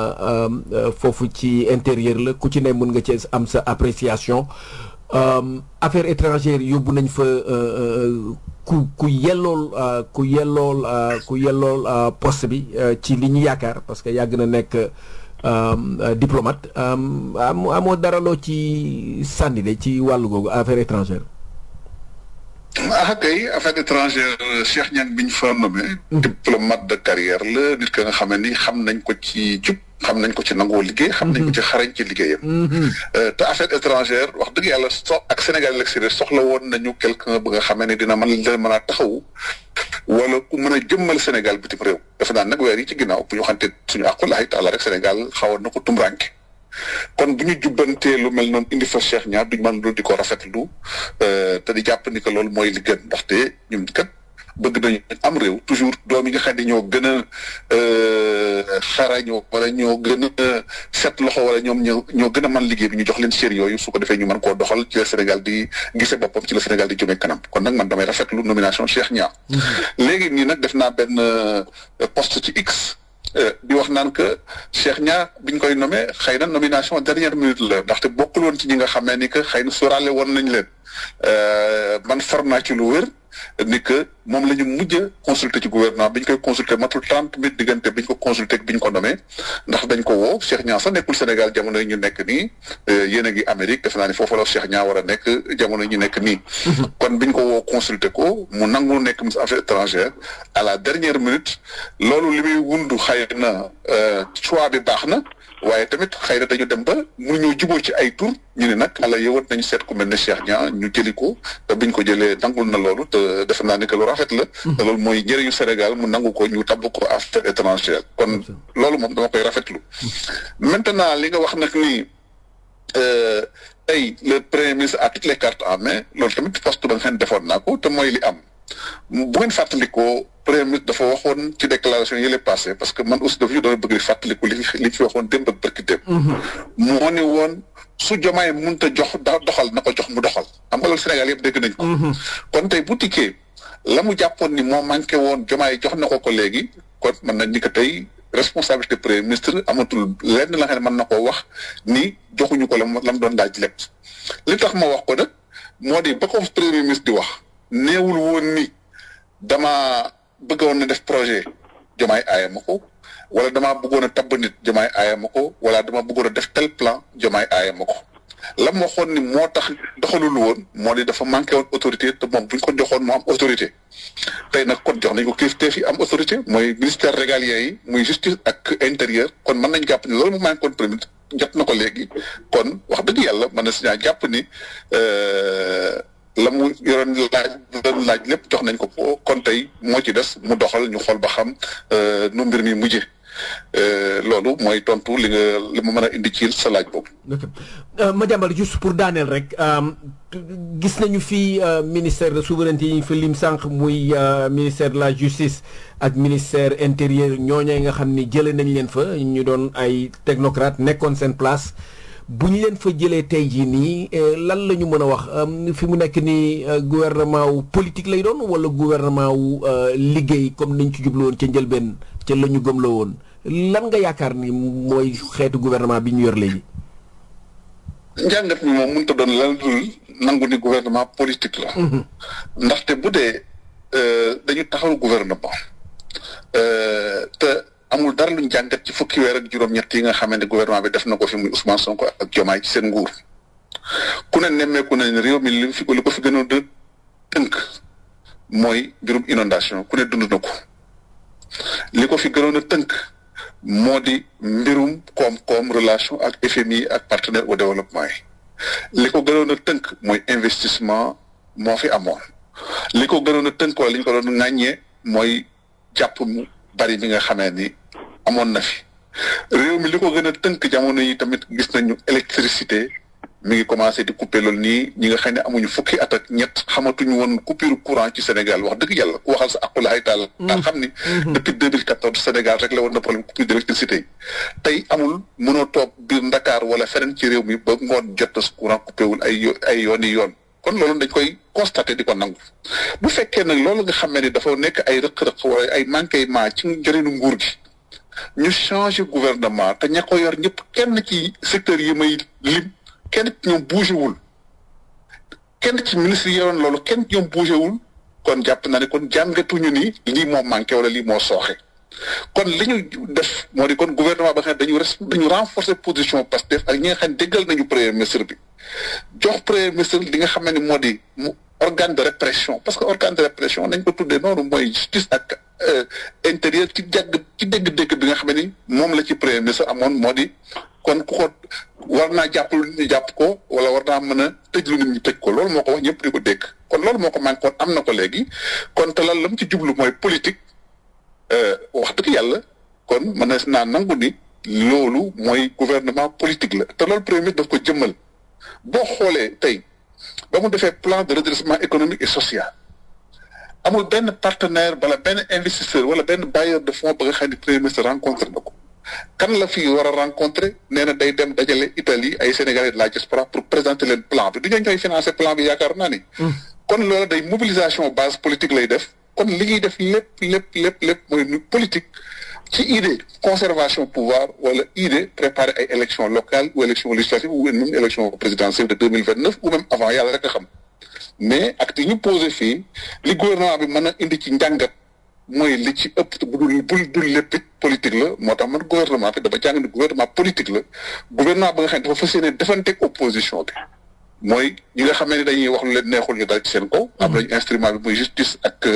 foofu ci intérieur la ku ci ne mën nga ci am sa appréciation affaires étrangères yóbbu nañ fa ku ku yellool ku yellool ku yellool poste bi ci li ñu yaakaar parce que yàgg na nekk diplomate amoo dara loo ci sànni de ci wàllu googu affaires étrangères ah kay affaire étrangère Cheikh Niang bi ñu fa nommé. diplomate de carrière la nit ka nga xam ni xam nañ ko ci jub xam nañ ko ci nangoo liggéey. xam nañ ko ci xarañ ci liggéeyam. te affaire étrangère wax dëgg yàlla so ak Sénégal yi l'extérieur soxla woon nañu quelqu'un ba nga xamee ne dina mën leen mën a taxawu. wala ku mën a jëmmal Sénégal bitim réew. defe naa nag weer yi ci ginnaaw bu ñu waxante suñu aqulaay taala rek Sénégal xawoon na ko tumranke kon bu ñu jubbantee lu mel noonu indi fa Cheikh Niang duñ mën lu di ko rafetlu te di jàpp ni que loolu mooy li gën ndaxte ñun kat bëgg nañu am réew toujours doom yi nga xam ne ñoo gën a xarañoo wala ñoo gën a set loxo wala ñoom ñoo ñoo gën a mën liggéey bi ñu jox leen cër yooyu su ko defee ñu mën koo doxal ci la Sénégal di gisee boppam ci la Sénégal di jëmee kanam kon nag man damay rafetlu nomination Cheikh Niang. léegi nii nag def naa benn poste ci X. di wax naan que Cheikh Niang biñ koy nommé xëy na nomination dernière minute la ndaxte bokkul woon ci ñi nga xamee ni que xëy na sóoraale woon nañ leen man far naa ci lu wér ni que moom la ñu mujj a consulter ci gouvernement bi ñu koy consulter matul trente minutes diggante bi ñu ko consulter bi ñu ko nommé ndax dañ ko woo Cheikh Niang sax nekkul Sénégal jamono yi ñu nekk nii yéen a ngi Amérique defe naa ni foofu la Cheikh Niang war a nekk jamono yi ñu nekk nii. kon bi ñu ko woo consulter ko mu nangu nekk ministre affaires étrangères à la dernière minute loolu li muy wundu xëy na choix bi baax na. waaye tamit xëy na dañu dem ba mënuñoo jubóo ci ay tur ñu ne nag ala yëwat nañu seet ku mel ne Cheikh Niang ñu jëli ko te biñ ko jëlee nangul na loolu te defe naa ni que lu rafet la. te loolu mooy njëriñu Sénégal mu nangu ko ñu tabb ko affaire étrangère kon loolu moom dama koy rafetlu. maintenant li nga wax nag ni tey le premier ministre a toutes les cartes en main loolu tamit poste ba nga xam ne defoon naa ko te mooy li am. bu ngeen fàttalikoo premier ministre dafa waxoon ci déclaration yi lay passé parce que man aussi dafa ñu doon bëgg di fàttaliku li li fi waxoon démb ak barki démb moo ni woon su jomaay mënta jox doxal na ko jox mu doxal xam nga loolu Sénégal yëpp dégg nañ ko. kon tey bu tikkee la mu jàppoon ni moo manqué woon jomaay jox na ko ko léegi kon mën nañ ni que tey responsabilité premier ministre amatul lenn la nga xam ne mën na koo wax ni joxuñu ko la mu la mu doon laaj lépp. li tax ma wax ko nag moo di ba ko premier ministre di wax néewul woon ni dama bëggoon na def projet jomaay aaya ma ko. wala damaa bëggoon a tabb nit jomaay aaya ma ko wala dama bëggoon a def tel plan jomaay aaya ma ko la ma waxoon ni moo tax doxalul woon moo di dafa manqué woon autorité te moom bu ñu ko joxoon mu am autorité tey nag kon jox nañ ko kilifteef yi am autorité mooy ministère régalien yi muy justice ak intérieur kon mën nañ jàpp ni loolu mu manqué woon premier jot na ko léegi kon wax dëgg yàlla mën na si ñaa jàpp ni la mu yoroon laaj doon laaj lépp jox nañ ko ko kon tey moo ci des mu doxal ñu xool ba xam nu mbir mi mujje loolu mooy tontu li nga li ma mën a indi ci sa laaj boobu. ok Madiambal juste pour daaneel rek gis nañu fi ministère de souveraineté yi ñu fi lim sànq muy ministère de la justice ak ministère intérieur ñooñee nga xam ni jëlee nañ leen fa ñu doon ay technocrate nekkoon seen place. bu ñu leen fa jëlee tey jii nii lan la ñu mën a wax fi mu nekk nii gouvernement wu politique lay doon wala gouvernement wu liggéey comme niñ ci jublu woon ca njëlbeen ca la ñu gëm la woon lan nga yaakaar ni mooy xeetu gouvernement bi ñu yor léegi. njàngat mi moom mënut a doon lan dul nangu ni gouvernement politique la. ndaxte bu dee dañu taxawal gouvernement te. amul dara luñ jàngat ci fukki weer ak juróom-ñett yi nga xamante ne gouvernement bi def na ko fi muy Ousmane Sonko ak Diomaye ci seen nguur ku ne nemmeeku nañ réew mi li fi li ko fi gënoon a tënk mooy mbirum inondation ku ne dund na ko li ko fi gënoon a tënk moo di mbirum koom-koom relation ak FMI ak partenaire au développement yi li ko gënoon a tënk mooy investissement moo fi amoon li ko gënoon a tënk wala li ñu ko doon ŋàññee mooy jàpp mu bari bi nga xamee ni amoon na fi réew mi li ko gën a tënk jamono yi tamit gis nañu électricité mi ngi commencé di couper loolu nii ñi nga xam ne amuñu fukki at ak ñett xamatuñu woon coupure courant ci Sénégal wax dëgg yàlla ku waxal sa aqulaay taal daa xam ni depuis 2014 Sénégal rek la woon na problème coupure d'électricité yi tey amul mënoo toog biir Ndakaar wala feneen ci réew mi ba ngoon jot na su courant coupé wul ay ay yooni yoon kon loolu dañ koy constaté di ko nangu bu fekkee nag loolu nga xam ne dafa nekk ay rëq-rëq wala ay manquement ci njëriñu nguur gi ñu changé gouvernement te ña ko yor ñëpp kenn ci secteur yi may lim kenn ci ñoom bougé wul kenn ci ministre yi yoroon loolu kenn ci ñoom bougé wul kon jàpp na ne kon jàngatuñu ni lii moo manqué wala lii moo sooxe kon li ñu def moo di kon gouvernement ba nga xam ne dañu res dañu renforcer position Pastef ak ñi nga xam ne déggal nañu premier ministre bi jox premier ministre li nga xam ne moo di mu organe de répression parce que organe de répression nañ ko tuddee noonu mooy justice ak intérieur ci jàgg ci dégg-dégg bi nga xam ne ni moom la ci premier ministre amoon moo di kon ku ko war naa jàpp lu nit ñi jàpp ko wala war naa mën a tëj lu nit ñi tëj ko loolu moo ko wax ñëpp di ko dégg kon loolu moo ko manqué kon am na ko léegi kon te lan la mu ci jublu mooy politique wax dëgg yàlla kon mën na naa nangu ni loolu mooy gouvernement politique la te loolu premier ministre daf ko jëmmal boo xoolee tey ba mu defee plan de redressement économique et social amul benn partenaire wala benn investisseur wala benn bailleur de fonds ba nga xam ne premier ministre rencontré na ko kan la fi war a rencontré nee na day dem dajale Italie ay Sénégalais de la diaspora pour présenter leen plan bi du ñoo ñooy financer plan bi yaakaar naa ni. kon loolu day mobilisation base politique lay def kon li ñuy def lépp lépp lépp lépp mooy politique ci idée conservation pouvoir wala idée préparer ay élections locales ou élections législatives ou même élection présidentielle de deux mille vingt neuf ou même avant yàlla rek a xam mais acte yi ñu posé fii li gouvernement bi mën a indi ci njàngat mooy li ci ëpp bu dul bul dul lépp politique la moo tax man gouvernement bi dama jàng ne gouvernement politique la gouvernement ba nga xam ne dafa fas yéene defanteeg opposition bi mooy ñi nga xam ne dañuy wax lu leen neexul ñu dal ci seen kaw. am nañu instrument bi muy justice ak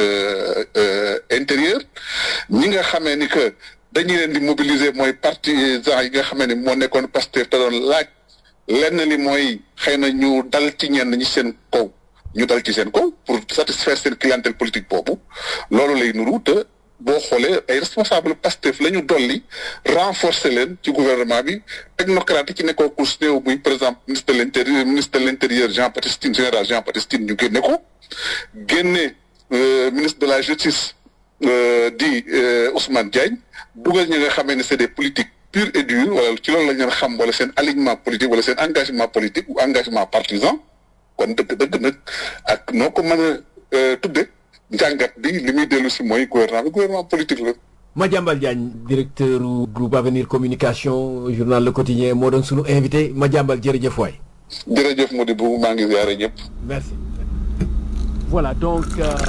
intérieur. ñi nga xamee ni que dañuy leen di mobiliser mooy partisans yi nga xamee ni moo nekkoon Pastef te doon laaj lenn li mooy xëy na ñu dal ci ñenn ñi seen kaw. ñu dal ci seen kaw pour satisfaire seen clientèle politique boobu loolu lay nuru te boo xoolee ay responsable Pastef la ñu dolli renforcer leen ci gouvernement bi technocrate yi ci nekkoo kus néew muy par exemple ministre de l'intérieur ministre de l'intérieur Jean Baptiste Tine général Jean Baptiste Tine ñu génne ko génne ministre de la justice di Ousmane Diagne dugal ñi nga xamee ne c'est des politiques pur et dur wala ci loolu la ngeen xam wala seen alignement politique wala seen engagement politique ou engagement partisan kon dëgg dëgg nag ak noo ko mën a tudde njàngat bi li muy dellu si mooy gouvernement bi gouvernement politique la. Madiambal Diagne directeur groupe Avenir Communication journal Le Quotidien moo doon sunu invité Madiambal jërëjëf waay. jërëjëf Modibo maa ngi ziare ñëpp. merci. voilà donc.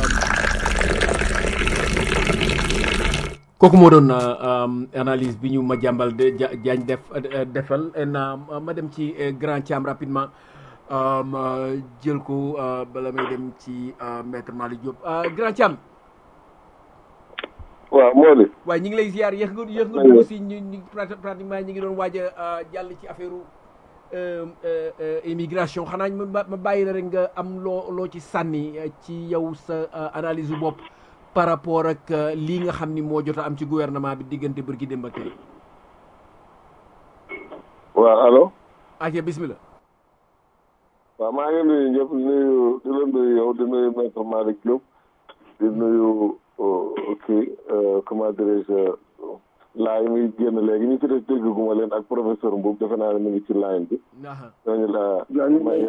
kooku moo doon analyse bi ñu Madiambal Diagne def defal na ma dem ci Grand Thiam rapidement jël ko bala may dem ci maître Malick Diop Grand Thiam. waaw moo di. waaye ñu ngi lay ziar yéex nga yéex nga dugg si ñu ñu pratiquement ñu ngi doon waaj a jàll ci affaire immigration xanaa ma ma bàyyi la rek nga am loo loo ci sànni ci yow sa analyse bopp par rapport ak lii nga xam ni moo jot a am ci gouvernement bi diggante bërki démb ak tey. waaw allo. aja bismillah. waaw maa ngi nuyu ñëpp nuyu di la nuyu yow di nuyu maître Malick Diop di nuyu. kii comment dirais-je laay muy génn léegi ñu ci des dégguma leen ak professeur Mboub defe naa ne mu ngi ci line bi ñooñu la may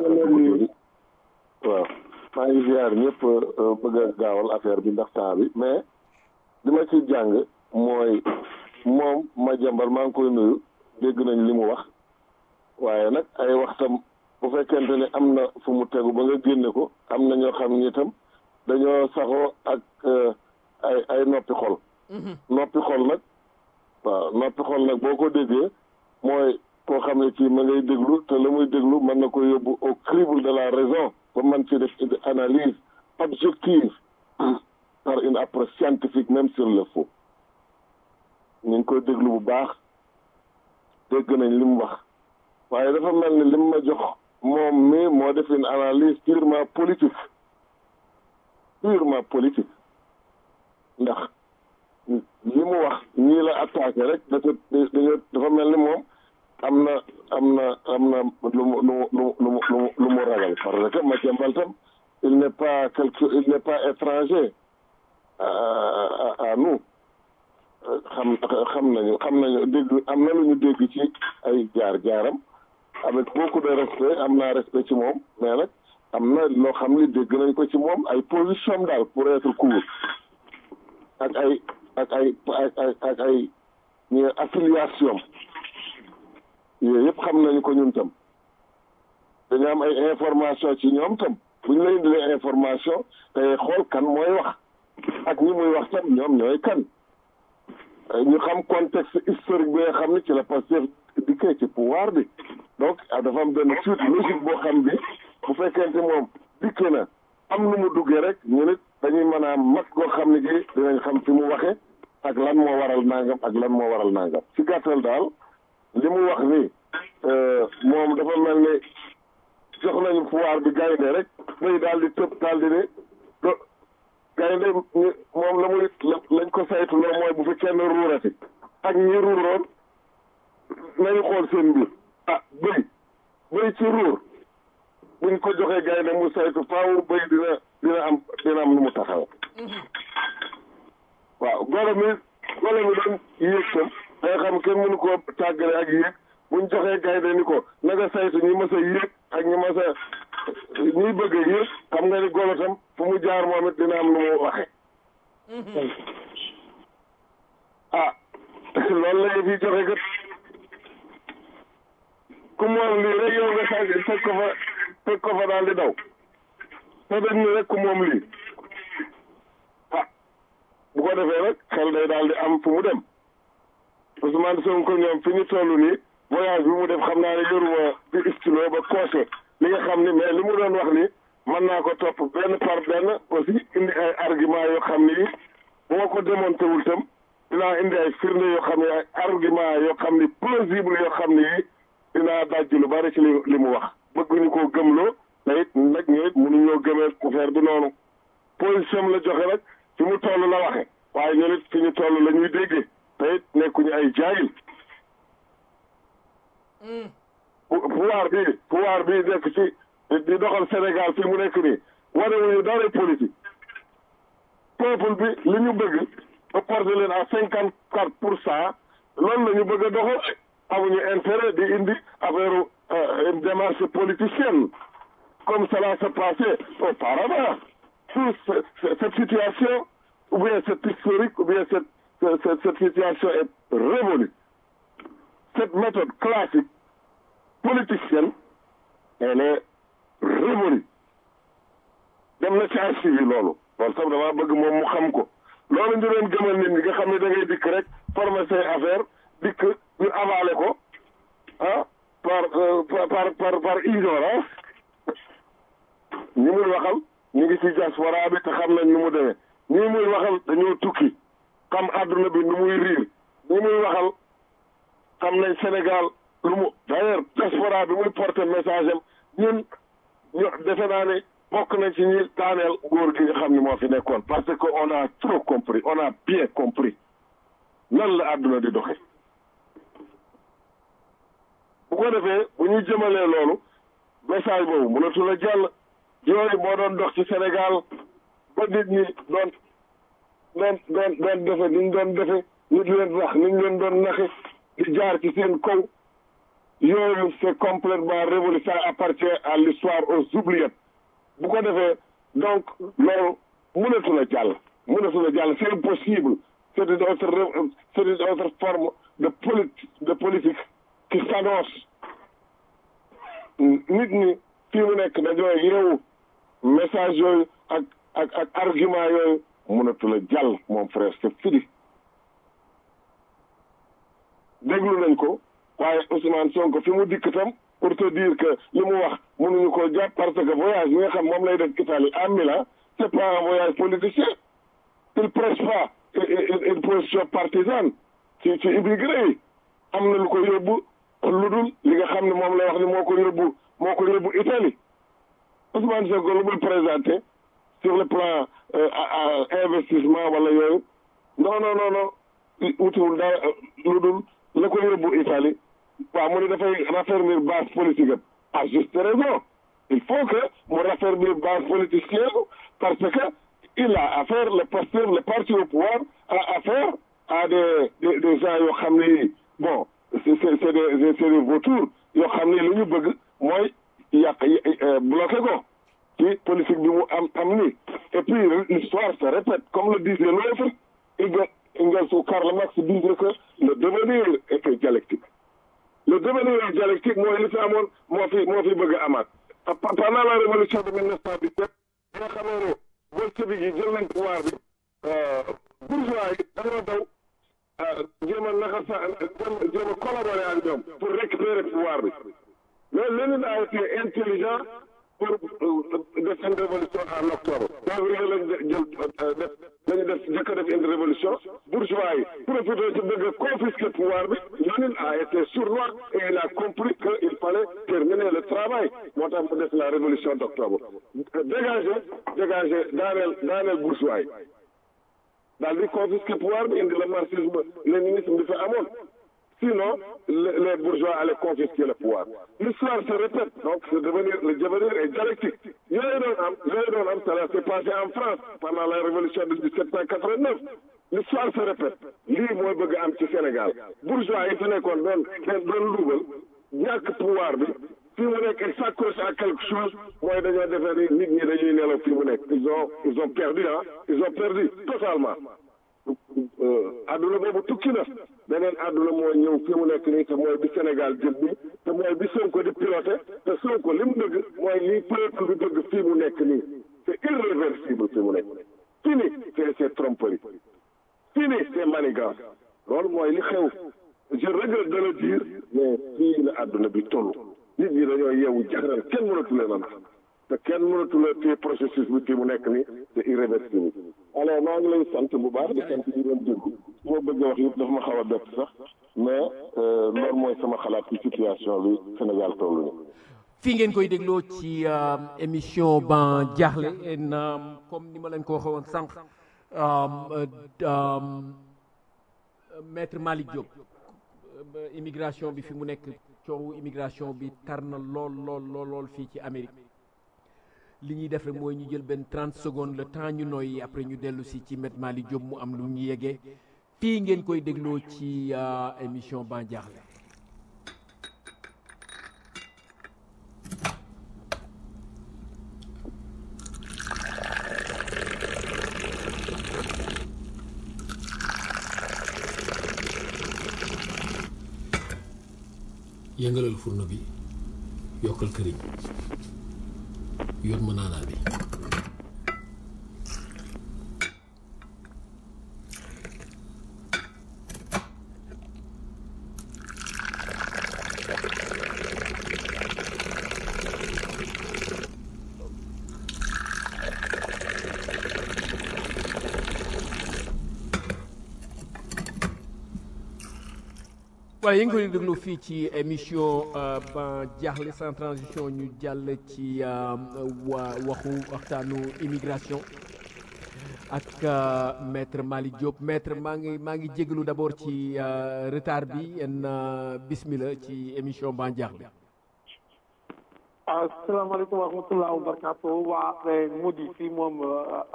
waaw maa ngi ziar ñëpp bëgg a gaawal affaire bi ndax temps bi mais li ma ci jàng mooy moom ma jàmbal maa ngi koy nuyu dégg nañ li mu wax waaye nag ay waxtam bu fekkente ne am na fu mu tegu ba nga génne ko am na ñoo xam ni itam dañoo saxoo ak ay ay noppi xol noppi xol nag waaw noppi xol nag boo ko déggee mooy koo xam ne kii ma ngay déglu te la muy déglu mën na ko yóbbu au crible de la raison ba man ci def une analyse objective par une approche scientifique même sur le faux ñu ngi koy déglu bu baax dégg nañ li mu wax waaye dafa mel ni li mu ma jox moom mi moo def une analyse purement politique purement politique ndax li mu wax ñii la attaqué rek dafa dafa mel ni moom am na am na am na lu mu lu mu lu mu lu mu ragal parce que Madiambal tam il n'est pas quelque il n'est pas étranger à à nous xam xam nañu xam nañu dégg am na lu ñu dégg ci ay jaar-jaaram avec beaucoup de respect am naa respect ci moom mais nag am na loo xam ni dégg nañ ko ci moom ay position daal pour être court ak ay ak ay ak ak ay ñu affiliation yooyu yëpp xam nañu ko ñun tam dañu am ay information ci ñoom tam bu ñu la indilee information tey xool kan mooy wax ak ñi muy wax tam ñoom ñooy kan ñu xam contexte historique bi nga xam ne ci la Pastef dikkee ci pouvoir bi donc dafa am benn suite logique boo xam bi bu fekkente moom dikkee na am nu mu duggee rek ñu nit dañuy mën a mat koo xam ne gi dinañ xam fi mu waxe ak lan moo waral nangam ak lan moo waral nangam ci gàttal daal li mu wax ni moom dafa mel ni jox nañu pouvoir bi gaynde rek muy daal di tëb daal di ne do gaynde moom la muy lañ ko saytu loo mooy bu fi kenn ruurati ak ñi ruuroon nañu xool seen mbir ah bëy bëy ci ruur buñ ko joxee gaynde mu saytu faaw bëy dina dina am dina am nu mu taxaw waaw golo mi golo mi doon yéeg tam day xam kenn mënu koo tàggale ak yéeg buñ joxee gaynde ni ko na nga saytu ñi mas a yéeg ak ñi mas a ñiy bëgg a yéeg xam nga ni golo tam fu mu jaar moom it dina am nu mu waxe ah loolu la fi joxe kat ku moom lii rek yow nga sànq fekk ko fa fekk ko fa daal di daw te dañ ni rek ku moom lii ah bu ko defee rek xel day daal di am fu mu dem Ousmane Sonko ñoom fi ñu toll nii voyage bi mu def xam naa ne yoruma bi istilo ba coché li nga xam ni mais li mu doon wax ni mën naa ko topp benn par benn aussi indi ay argument yoo xam ni bu ma ko démonté wul tam dinaa indi ay firnde yoo xam ne ay argument yoo xam ni plausible yoo xam ni dinaa dajj lu bari ci li li mu wax bëgguñu koo gëmloo te it nag ñu it mënuñoo gëmee affaire bi noonu position la joxe rek fi mu toll la waxe waaye ñun it fi ñu toll la ñuy déggee te it nekkuñu ay jaayil pouvoir bi pouvoir bi nekk ci di doxal Sénégal fi mu nekk nii wane wuñu dara politique peuple bi li ñu bëgg ba porté leen à cinquante quatre pour cent loolu la ñu bëgg a doxal amuñu intérêt di indi affaire une démarche politicienne comme cela se passait auparavant tout cette situation ou bien cette historique ou bien cette cette, cette situation est révolue cette méthode classique politicienne elle est révolue dem na ci archive yi loolu loolu sax damaa bëgg moom mu xam ko loolu ñu leen gëmal nit ñi nga xam ne da ngay dikk rek former say affaire dikk ñu avalé ko ah par par par par ignorance ñi muy waxal ñu ngi ci diaspora bi te xam nañ nu mu demee ñi muy waxal dañoo tukki xam àdduna bi nu muy riir ñi muy waxal xam nañ Sénégal lu mu d'ailleurs diaspora bi muy porter message am ñun ñu defe naa ne bokk nañ ci ñi daaneel góor gi nga xam ne moo fi nekkoon parce que on a trop compris on a bien compris nan la àdduna di doxe bu ko defee bu ñu jëmalee loolu message boobu mënatul a jàll yooyu moo doon dox ci Sénégal ba nit ñi doon doon doon doon defe ni ñu doon defe nit leen wax ni ñu leen doon naxe di jaar ci seen kaw yooyu c'est complètement révolu ça appartient à l'histoire aux oubliettes bu ko defee donc loolu mënatul a jàll mënatul a jàll c'est impossible c'est une autre c'est une autre forme de politique de politique qui s'annonce nit ñi fii mu nekk dañoo yeewu message yooyu ak ak ak argument yooyu mënatul a jàll mon frère c'est fini déglu nañ ko waaye Ousmane Sonko fi mu dikk tam pour te dire que li mu wax mënuñu ko jàpp parce que voyage bi nga xam moom lay def Italie à Milan c'est pas un voyage politicien il prêche pas une position partisane ci ci immigré yi am na lu ko yóbbu lu dul li nga xam ne moom lay wax ni moo ko yóbbu moo ko yóbbu Italie Ousmane Sonko lu muy présenté sur le plan investissement wala yooyu non non non non wutiwul dara lu dul la ko yóbbu Italie waaw mu ne dafay raffermir base politique am à juste raison il faut que mu raffermir base politicienne parce que il a affaire le pasteur le parti au pouvoir a affaire à des des des gens yoo xam ne bon c'est c'est des c'est des vautours yoo xam ne li ñu bëgg mooy yàq bloqué ko ci politique bi mu am am ni et puis l'histoire se répète comme le disait l'autre Engels Engels ou Karl Marx disait que le devenir était dialectique le devenir dialectique mooy li fi amoon moo fi moo fi bëgg a amaat pendant la révolution de 1917 nga xamee ne bolcheviks yi jël nañ pouvoir bi bourgeois yi dañoo daw jéem a naka sa jéem a collaborer ak ñoom pour récupérer pouvoir bi mais Lénine a été intelligent pour def une révolution en octobre février lañ jël def lañu def jëkk a def une révolution bourgeois yi profité ci bëgg a confisquer pouvoir bi Lénine a été sournois et il a compris que il fallait terminer le travail moo tax mu def la révolution d'octobre dégager dégager daaneel daaneel bourgeois yi daal di confisquer pouvoir bi indi le marxisme léninisme bi fi amoon sinon les bourgeois allaient confisquer le pouvoir l'histoire se répète donc c'est devenir le devenir est dialectique yooyu doon am yooyu doon am cela s'est passé en France pendant la révolution de 1789 l'histoire se répète lii mooy bëgg am ci Sénégal bourgeois yi fi nekkoon doon doon luubal ñàkk pouvoir bi fii mu nekk il s'accroche à quelque chose mooy dañoo defee ni nit ñi dañuy nelaw fii mu nekk ils ont ils ont perdu ah ils ont perdu totalement adduna boobu tukki na beneen adduna moo ñëw fi mu nekk nii te mooy bi Sénégal jëm bi te mooy bi Sonko di piloté te Sonko li mu bëgg mooy lii peuple bi bëgg fii mu nekk nii c'est irréversible fi mu nekk fini c'est c'est tromperie fini c'est manigance loolu mooy li xew je regrette de le dire mais fii la adduna bi toll nit ñi dañoo yeewu jaxaral kenn mënatu leen a nax te kenn mënatu la téye processus bi fii mu nekk nii c'est irréversible alors maa ngi lay sant bu baax di sant ñi doon déglu moo bëgg a wax yëpp dafa ma xaw a bett sax mais loolu mooy sama xalaat ci situation bi Sénégal toll nii. fii ngeen koy dégloo ci émission ban jaaxle comme ni ma leen ko waxee woon sànq maître Malick Diop immigration bi fi mu nekk coowu immigration bi tar na lool lool lool lool fii ci Amérique. li ñuy def rek mooy ñu jël benn 30 secondes le temps ñu noyyi après ñu dellu si ci met Mali Diop mu am lu ñu yeggee fii ngeen koy dégloo ci émission Ban Diakhli yëngalal fourneau bi yokkal këriñ yoon ma naanaa bi voilà yéen ngi koy déglu fii ci émission Ban Diakhli sans transition ñu jàll ci wa waxu waxtaanu immigration ak maître Malick Diop maître maa ngi maa ngi jégalu d'abord ci retard bi en bismillah ci émission Ban Diakhli asalaamaaleykum wa rahmatulah wa barakaatu waa Mody fii moom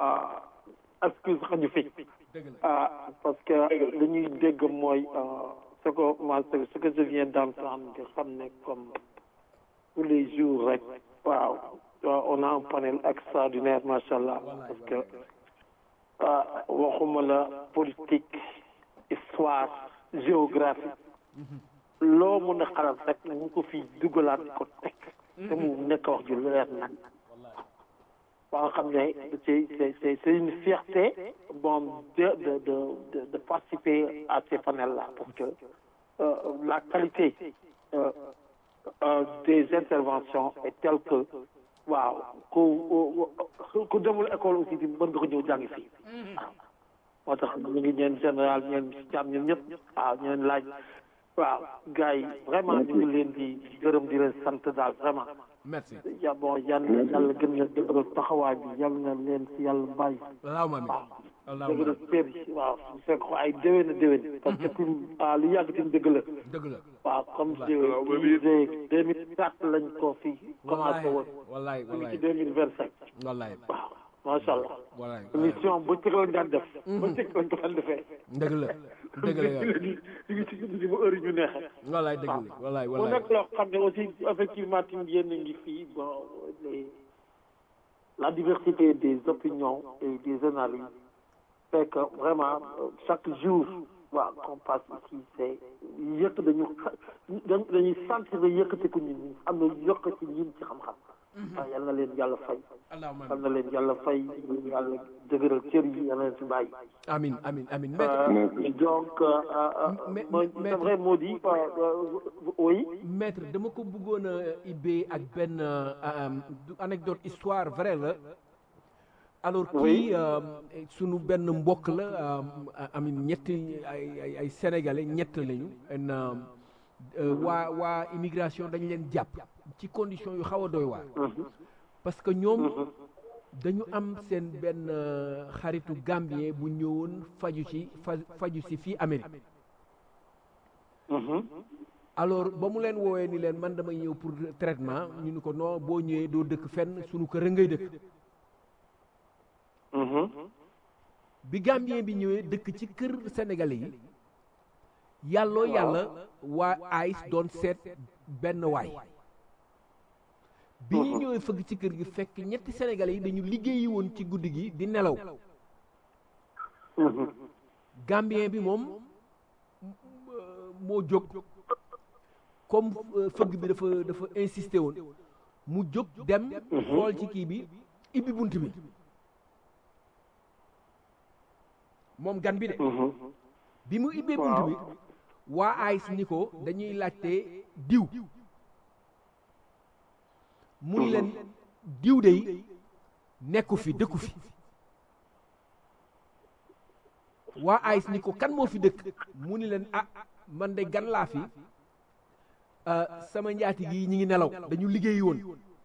excuse xaju fi parce que li ñuy dégg mooy ce que moi ce que je viens d'entendre nga xam ne comme tous les jours rek waaw on a un panel extraordinaire macha allah parce que waxuma la politique histoire géographie loo mën a xalaat rek ñu ko fi dugalaat ko teg te mu nekk wax ju leer nag ba nga xam ne c'est c'est c'est une fierté bon de de de de participer à ces panels là parce que euh, la qualité euh, euh, des interventions est telle que waaw ku ku demul école aussi di mën nga ko ñëw jàngi fii waaw moo tax ñu ngi ñeen général ñeen jàmm ñun ñëpp waaw ñeen laaj waaw gars yi vraiment ñu ngi leen di gërëm di leen sant daal vraiment merci ya bon yal na yàlla gën leen dëgëral taxawaay bi yal na leen si yàlla bàyyi allahumma amin waaw allahumma dëgg la pér waaw su fekk ko ay déwén a déwén parce que tim ah lu yàgg tim dëgg la dëgg la waaw comme disait deux mille quatre lañ ko fi commencé woon wallaay ñu ngi ci wallaay deux mille vingt cinq wallaay waaw macha allah wallaay émission ba cëg lañ daan def ba cëg lañ ko daan defee dëgg la dëgg la yow léegi ñu ngi ci ñu ba heure yi ñu neexee wallaay dëgg la wallaay mu wallaay nekk loo xam ne aussi effectivement tim yéen a ngi fii bon les la diversité des opinions et des analyses fait que vraiment euh, chaque jour waaw qu'on passe ici c'est yëkk dañu xa dañuy sentir ne yëkkatiku ñun ñi am na yokk ci ñun ci xam-xam waaw yal na leen yàlla fay allahumma yal na leen yàlla fay yàlla dëgëral cër yi yal na leen fi bàyyi amin amin amin maître Euh, donc euh, euh, Mais- mooy mais- c'est vrai moo di oui maître dama ko bëggoon a ibbee ak benn euh, du anecdote histoire vrai la alors kii Oui. euh, sunu benn mbokk la euh, amin ñetti ay ay ay sénégalais ñett lañu en euh, euh, waa waa immigration dañ leen jàpp ci condition yu xaw a doy waar parce que ñoom dañu am seen benn euh, xaritu gambien bu ñëwoon faju ci fa faju si fii Amérique alors ba mu leen woowee ni leen man damay ñëw pour traitement ñu ni ko non boo ñëwee doo dëkk fenn sunu kër a ngay dëkk bi gambien bi ñëwee dëkk ci kër sénégalais yi yàlloo yàlla waa AIS doon seet benn waay bi ñu ñëwee fëgg ci kër gi fekk ñetti sénégalais yi dañu liggéeyi woon ci guddi gi di nelaw gambien bi moom euh, moo jóg comme euh, fëgg bi dafa dafa insisté woon mu jóg dem xool ci kii bi ibbi bunt bi moom gan bi de bi mu ibbee bunt bi waa AIS ni ko dañuy laajte diw mu ni leen diw de nekku fi dëkku fi waa AIS ni ko kan moo fi dëkk mu ni leen ah man de gan laa fi ah, sama njaati gi ñi ngi nelaw dañu liggéeyi woon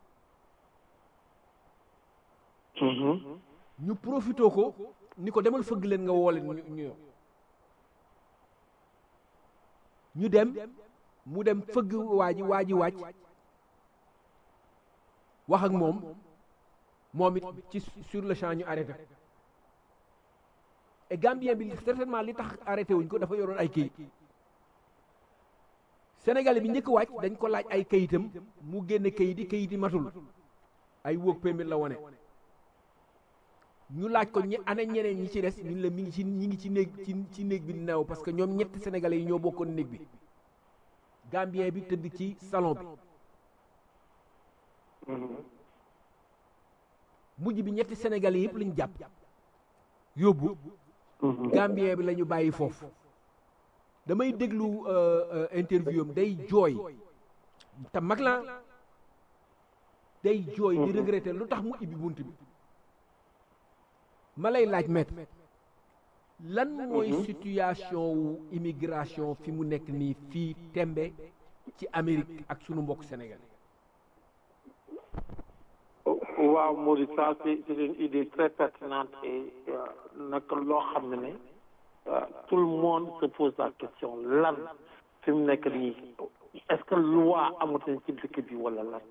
ñu profitoo ko ni ko demal fëgg leen nga woo leen ñu ñu ñëw. ñu dem mu dem fëgg waa ji waa ji wàcc wax ak moom moom it ci sur le champ ñu arrêté ko et Gambien bi certainement li tax arrêté wuñ ko dafa yoroon ay kayit Sénégalais bi njëkk wàcc dañ ko laaj ay kayitam mu génne kayit yi kayit yi matul ay wóog permit la wone ñu laaj ko ñe ana ñeneen ñi ci des ñun la mi ngi ci ñi ngi ci néeg ci ci néeg bi neew parce que ñoom ñetti sénégalais yi ñoo bokkoon néeg bi gambien bi tëdd ci salon bi mujj bi ñetti sénégalais yëpp lañu jàpp yóbbu gambien bi la ñu bàyyi foofu damay déglu interview am day jooy te mag la day jooy di regretter lu tax mu ibbi bunt bi ma lay laaj maître lan mooy situation wu immigration fi mu nekk nii fii tembe ci Amérique ak sunu mbokk sénégalais waaw Mody ça c'est c'est une idée très pertinente et nag loo xam ne ne tout le monde se pose la question lan fi mu nekk nii est-ce que loi amatuñ ci dëkk bi wala lan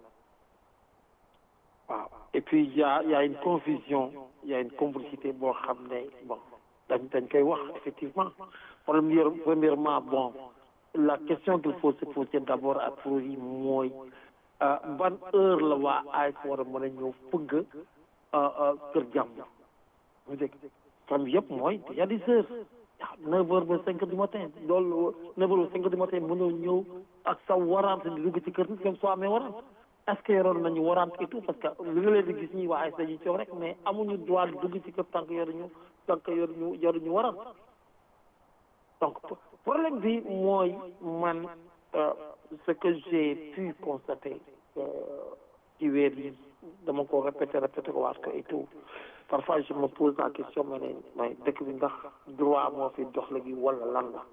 waaw et puis il y a il y a une confusion il y a une complicité boo xam ne bon dañ dañ koy wax effectivement première premièrement bon la question qu'il faut se poser d'abord à priori mooy ban heure la waa AIS war a mën a ñëw fëgg kër jàmbur mu dégg tam yëpp mooy il y a des heures neuf heures ba cinq heures du matin loolu neuf heures ba cinq heures du matin mënoo ñëw ak sa warante di dugg ci kër nit même soo amee warante est-ce que yoroon nañu warante et tout parce que li nga leen di gis ñi waa AIS dañuy coow rek mais amuñu droit dugg ci kër tant que yoruñu tant que yoruñu yoruñu warante donc problème bi mooy man ce que j'ai pu constater ci weer yi dama ko répété répété ko waat ko et tout parfois je me pose la question ma ne may dëkk bi ndax droit moo fi dox léegi wala lan la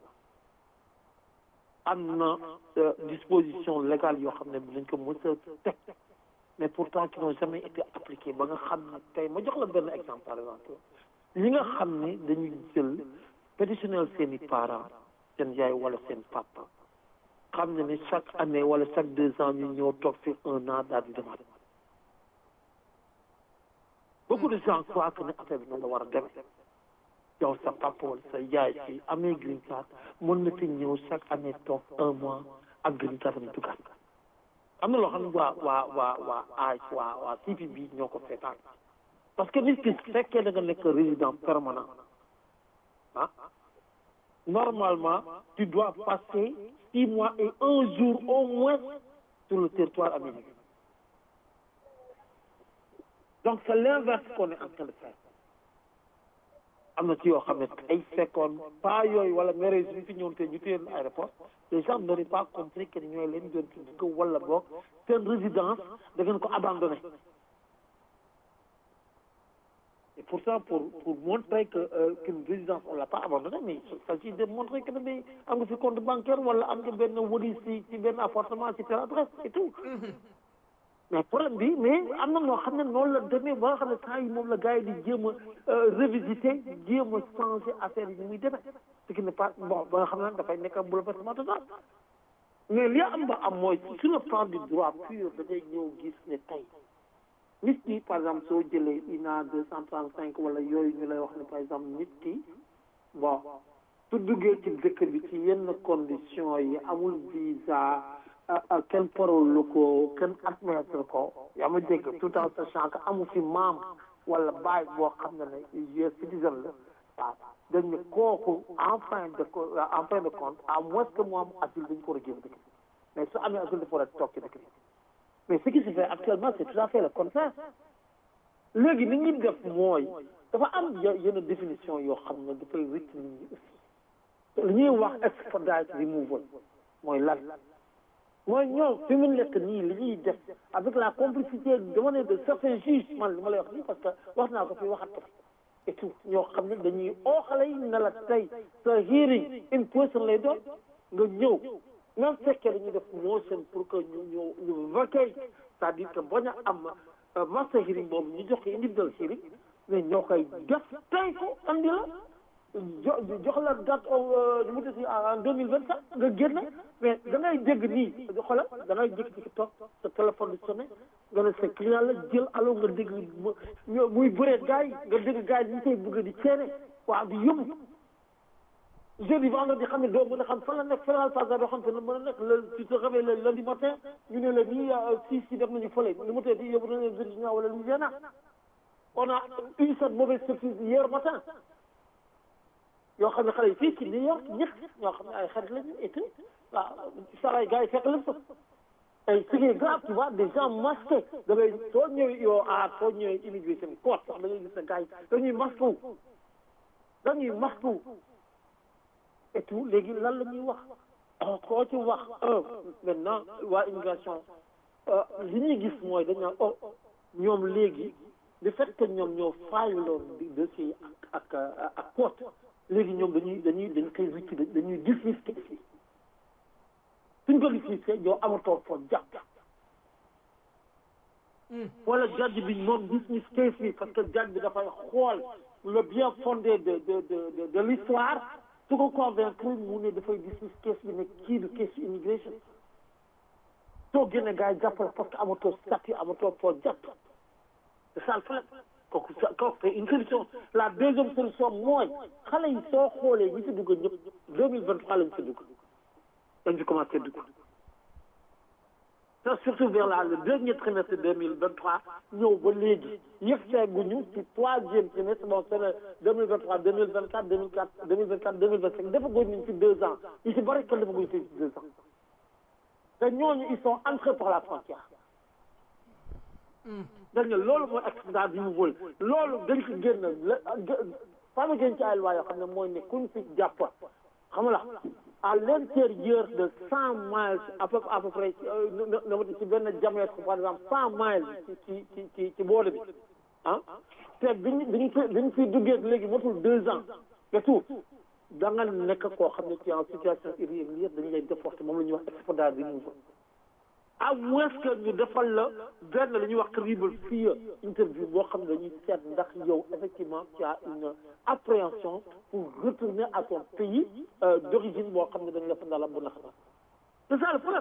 am na disposition légale yoo xam ne dañ ko mës a teg mais pourtant qui n'ont jamais été appliquées ba nga xam ne tey ma jox la benn exemple par exemple ñi nga xam ne dañuy jël péditionnel seen i parents seen yaay wala seen papa xam ne ne chaque année wala chaque deux ans ñu ñëw toog fi un an daal di demaat beaucoup de gens croient que ne affaire bi noonu la war a demee yow sa papa wala sa yaay si amee green card mën na fi ñëw chaque année toog un mois ak green card am dugaat am na loo xam ne waa waa waa waa AIS waa waa CPB ñoo ko seetaan parce que nit ki su fekkee da nga nekk résident permanent ah normalement tu dois passer six mois et un jour au moins sur le territoire américain donc c'est l'inverse qu'on est en train de faire am na ci yoo xam ne ay fekkoon pas yooyu wala mere suñ fi ñëwoon te ñu téye aéroport les gens n'auraient pas compris que ñooy leen doon tudd ko wala boog seen résidence da ngeen ko abandonné et pourtant pour pour montrer que euh, qu'une résidence on l'a pas abandonnée mais il s'agit de montrer que mais am nga fi compte bancaire wala am nga benn wëri si ci benn appartement ci telle adresse et tout mais problème bi mais am na noo xam ne noonu la demee ba nga xam ne temps yi moom la gars yi di jéem a révisiter jéem a changer affaire yi ni muy demee ce qui n'est pas bon ba nga xam ne dafay nekk am bouleversement total mais li am ba am mooy sur le plan du droit pur da ngay ñëw gis ne tey nit ki par exemple soo jëlee INA deux cent trente cinq wala yooyu ñu lay wax ne par exemple nit ki bon su duggee ci dëkk bi ci yenn conditions yi amul visa kenn parolu ko kenn admettre ko yaa ma dégg tout en sachant que amu fi maam wala baay boo xam ne ne US citizen la waaw dañ ne kooku en fin de en fin de compte à moins que mu am asile dañ ko war a génn dëkk bi mais su amee asile dafa war a toog ci dëkk bi mais ce qui se fait actuellement c'est tout à fait le contraire léegi ni ñuy def mooy dafa am yenn définition yoo xam ne dafay rëcc nit ñi aussi li ñuy wax expedite removal mooy lan mooy ñoom fi mu nekk nii li ñuy def avec la complicité dama ne de certains juges man li ma lay wax nii parce que wax naa ko fi waxat ko et tout ñoo xam ne dañuy oo xale yi ne la tey sa hearing in person lay doon nga ñëw même fekkee dañuy def motion pour que ñu ñu ñu vacay c'est-à-dire que bañ a am master hearing boobu ñu jox ko individual hearing mais ñoo koy def tey ko andi la jo jox la date nu mu tudd en deux mille vingt sept nga génn mais da ngay dégg nii xoolal da ngay jékki-jékki toog sa téléphone di sonné nga ne sa client la jël allo nga dégg muy bëree gars yi nga dégg gars yi ñu koy bëgg di ceene waaw di yóbbu jeudi vendredi xam ne doo mën a xam fan la nekk fédéral phase doo xam te ne mën a nekk le tu te réveilles le lundi matin ñu ne la nii si si def nañu fële lu mu tee di yóbbu nañ leen Virginia wala Louisiana on a eu cette mauvaise surprise hier matin yoo xam ne xale yi fii ci New York ñëpp ñoo xam ne ay xarit lañu et tout waaw saa gars yi fekk leen fa et ce qui est grave tu vois des gens masqués da ngay soo ñëwee yow ah soo ñëwee immigration court sax da ngay gis ne gars yi dañuy masqué wu dañuy masqué wu et tout léegi lan la ñuy wax koo ci wax un maintenant waa immigration li ñuy gis mooy dañ naan oh ñoom léegi le fait que ñoom ñoo fayaloon di dossier ak ak ak court léegi ñoom dañuy dañuy dañ koy wicc dañuy dismiss case bi suñ ko dismissé yow amatoo foo jàpp wala judge bi moom dismiss case bi parce que judge bi dafay xool le bien fondé de de de de l'histoire su ko convaincre mu ne dafay dismiss case bi ne kii du case immigration soo génne gars yi jàppale parce que amatoo statut amatoo foo jàpp c'est ça le problème kooku sa kooku c'est une solution la deuxième solution mooy xale yi soo xoolee ñi fi dugg ñëpp deux mille vingt trois lañ fi dugg dañ fi commencé dugg te surtout vers la le dernier trimestre deux mille vingt trois ñëw ba léegi yëf seeguñu ci troisième trimestre bon c'est le deux mille vingt trois deux mille vingt quatre deux mille quatre deux mille vingt quatre deux mille vingt cinq defaguñ ñu fi deux ans ñu ci bari kenn defaguñ fi deux ans te ñooñu ils sont entrés par la frontière dañ ne loolu mooy accident bi mu wël loolu dañ ci génn la fama génn ci ay loi yoo xam ne mooy ne kuñ fi jàpp xam la à l'intérieur de cent miles à peu à peu près na ma ci benn diamètre par exemple cent miles ci ci ci ci boole bi ah te biñ biñ fi biñ fi duggee léegi matul deux ans et tout da nga nekk koo xam ne ci en situation irrégulière dañu lay déporter moom la ñuy wax export bi mu à moins que ñu defal la benn la ñuy wax credible fear interview boo xam ne dañuy seet ndax yow effectivement tu as une appréhension pour retourner à ton pays d'origine boo xam ne dañu la fa ndala bu naxata c'est ça le problème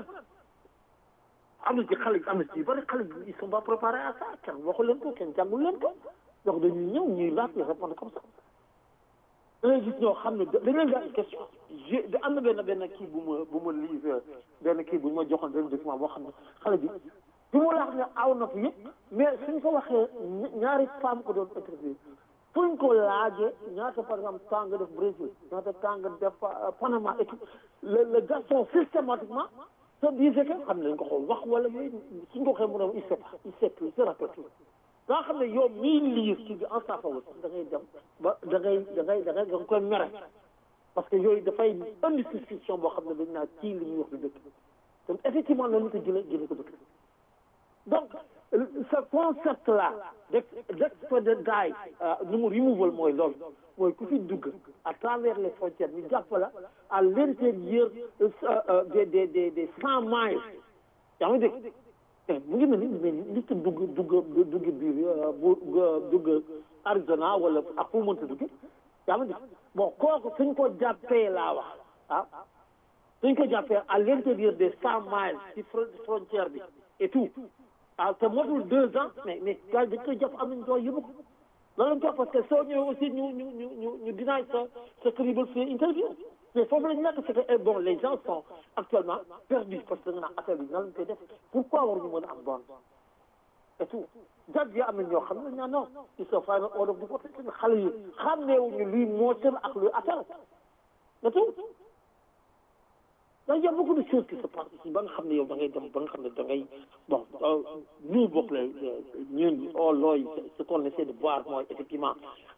am na ci xale am na ci bari xale ils sont pas préparés à ça kenn waxu leen ko kenn jàngul leen ko donc dañuy ñëw ñuy laaj la répondre comme ça da ngay gis ñoo xam ne dañ leen di question j am na benn benn kii bu ma bu ma lire benn kii bu ma joxoon benn document boo xam ne xale bi bi mu laax ne aw na fi yëpp mais suñ ko waxee ñaari femme ko doon interview fuñ ko laajee ñaata par exemple temps nga def Brésil ñaata temps nga def Panama et tout le le garçon systématiquement se disait que xam nañ ko xool wax wala yooyu suñ ko waxee mu ne il sait pas il sait plus il se rappelle plus nga xam ne yow mii liir ci bi en sa faveur da ngay dem ba da ngay da ngay da ngay da nga koy mere parce que yooyu dafay indi suspicion boo xam ne dañ naa ci li ñuy wax du dëkk donc effectivement noonu ko jëlee jëlee ko dëkk donc ce concept là d'expedite guy nu mu removal mooy loolu mooy ku fi dugg à travers les frontières ñu jàpp la à l'intérieur des des des des cent miles yaa ngi dégg mu ngi mel ni mais li ci dugg dugg dugg biir bu dugg Arizona wala ak fu mu mënta dugg yaa ngi bon kooku suñ ko jàppee laa wax ah suñ ko jàppee à l'intérieur des cent miles ci frontière bi et tout ah te motul deux ans mais mais gars dañ koy jàpp am nañ doon yóbbu ko loolu lañ ko parce que soo ñëwee aussi ñu ñu ñu ñu ñu dinaay sa sa credible fi interview mais foofu la ñu nekk c'est que bon les gens sont actuellement perdus parce que da nga naan affaire bi nan lañ koy def pourquoi waruñu mën a am bon et tout jàpp yi am na ñoo xam ne ñaa non ils sont final order of deportation xale yi xàmmeewuñu luy moteur ak luy appel et tout donc y a beaucoup de choses qui se passent ici ba nga xam ne yow da ngay dem ba nga xam ne da ngay bon nous bokk la ñun oh looy ce qu'on essaie de voir mooy effectivement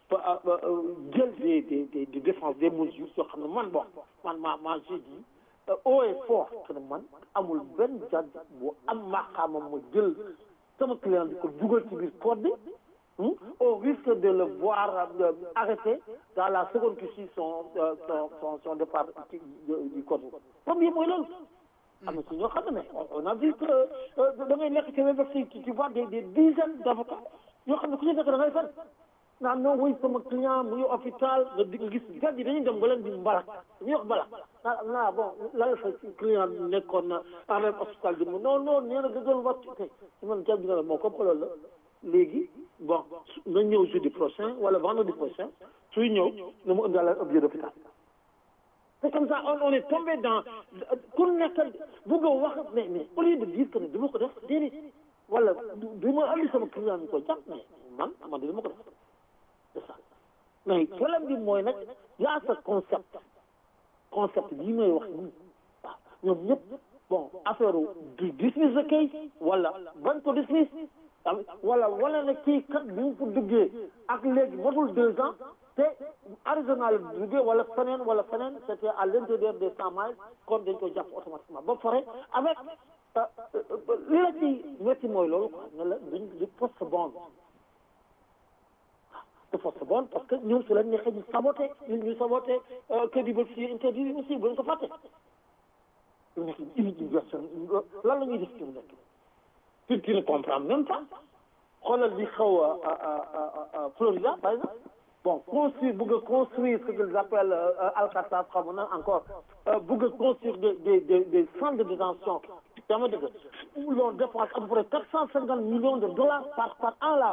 jël des des des de défense des mesures yoo xam ne man bon man ma ma j'ai dit haut et fort que ne man amul benn jàdd bu am maqaamam ma jël sama client di ko dugal ci biir code bi au risque de le voir arrêté dans la seconde qui suit son son son son départ du code premier mooy loolu am na si ñoo xam ne on a vu que da ngay nekk ci web si tu vois des des dizaines d'avocats yoo xam ne ku ci nekk da ngay fen naan non oui sama client mu ngi hôpital nga di nga gis gars yi dañuy dem ba leen di mbalak dañuy wax mbalak naa naa bon la sa client nekkoon na en même hôpital bi non non nee na da doon wàcc te man jàpp na la moo comme loolu la léegi bon na ñëw jeudi prochain wala vendredi prochain suy ñëw na mu ëndaale un billet d'hôpital c'est comme ça on on est tombé dans ku nekk bëgg a wax mais mais au lieu de dire que ne du ma ko def déedéet wala du du ma andi sama client ñu ko jàpp mais man man de du ma ko def c'est ça mais problème bi mooy nag yaa sa concept concept bii may wax nii waaw ñoom ñëpp bon affaire du dismiss the case wala bañ ko dismiss wala wala ne kii kat bi mu ko duggee ak léegi motul deux ans te Arizona la duggee wala feneen wala feneen c'était à l'intérieur des cent miles kon dañ ko jàpp automatiquement ba pare avec li la ci métti mooy loolu quoi ne la duñ du poste bond de poste bond parce que ñoom su leen neexee ñu saboté ñu ñu saboté crédibilité interdit aussi bu leen ko fàtte ñu nekk immigration lan la ñuy def ci mu nekk tu tu ne comprends même pas xoolal li xaw a Florida par exemple bon construire bëgg a construire ce qu'ils appellent Alcatraz xam na encore bëgg a construire des des des des centres de détention dama dëgg où l'on dépense à peu près quatre cent cinquante millions de dollars par par an là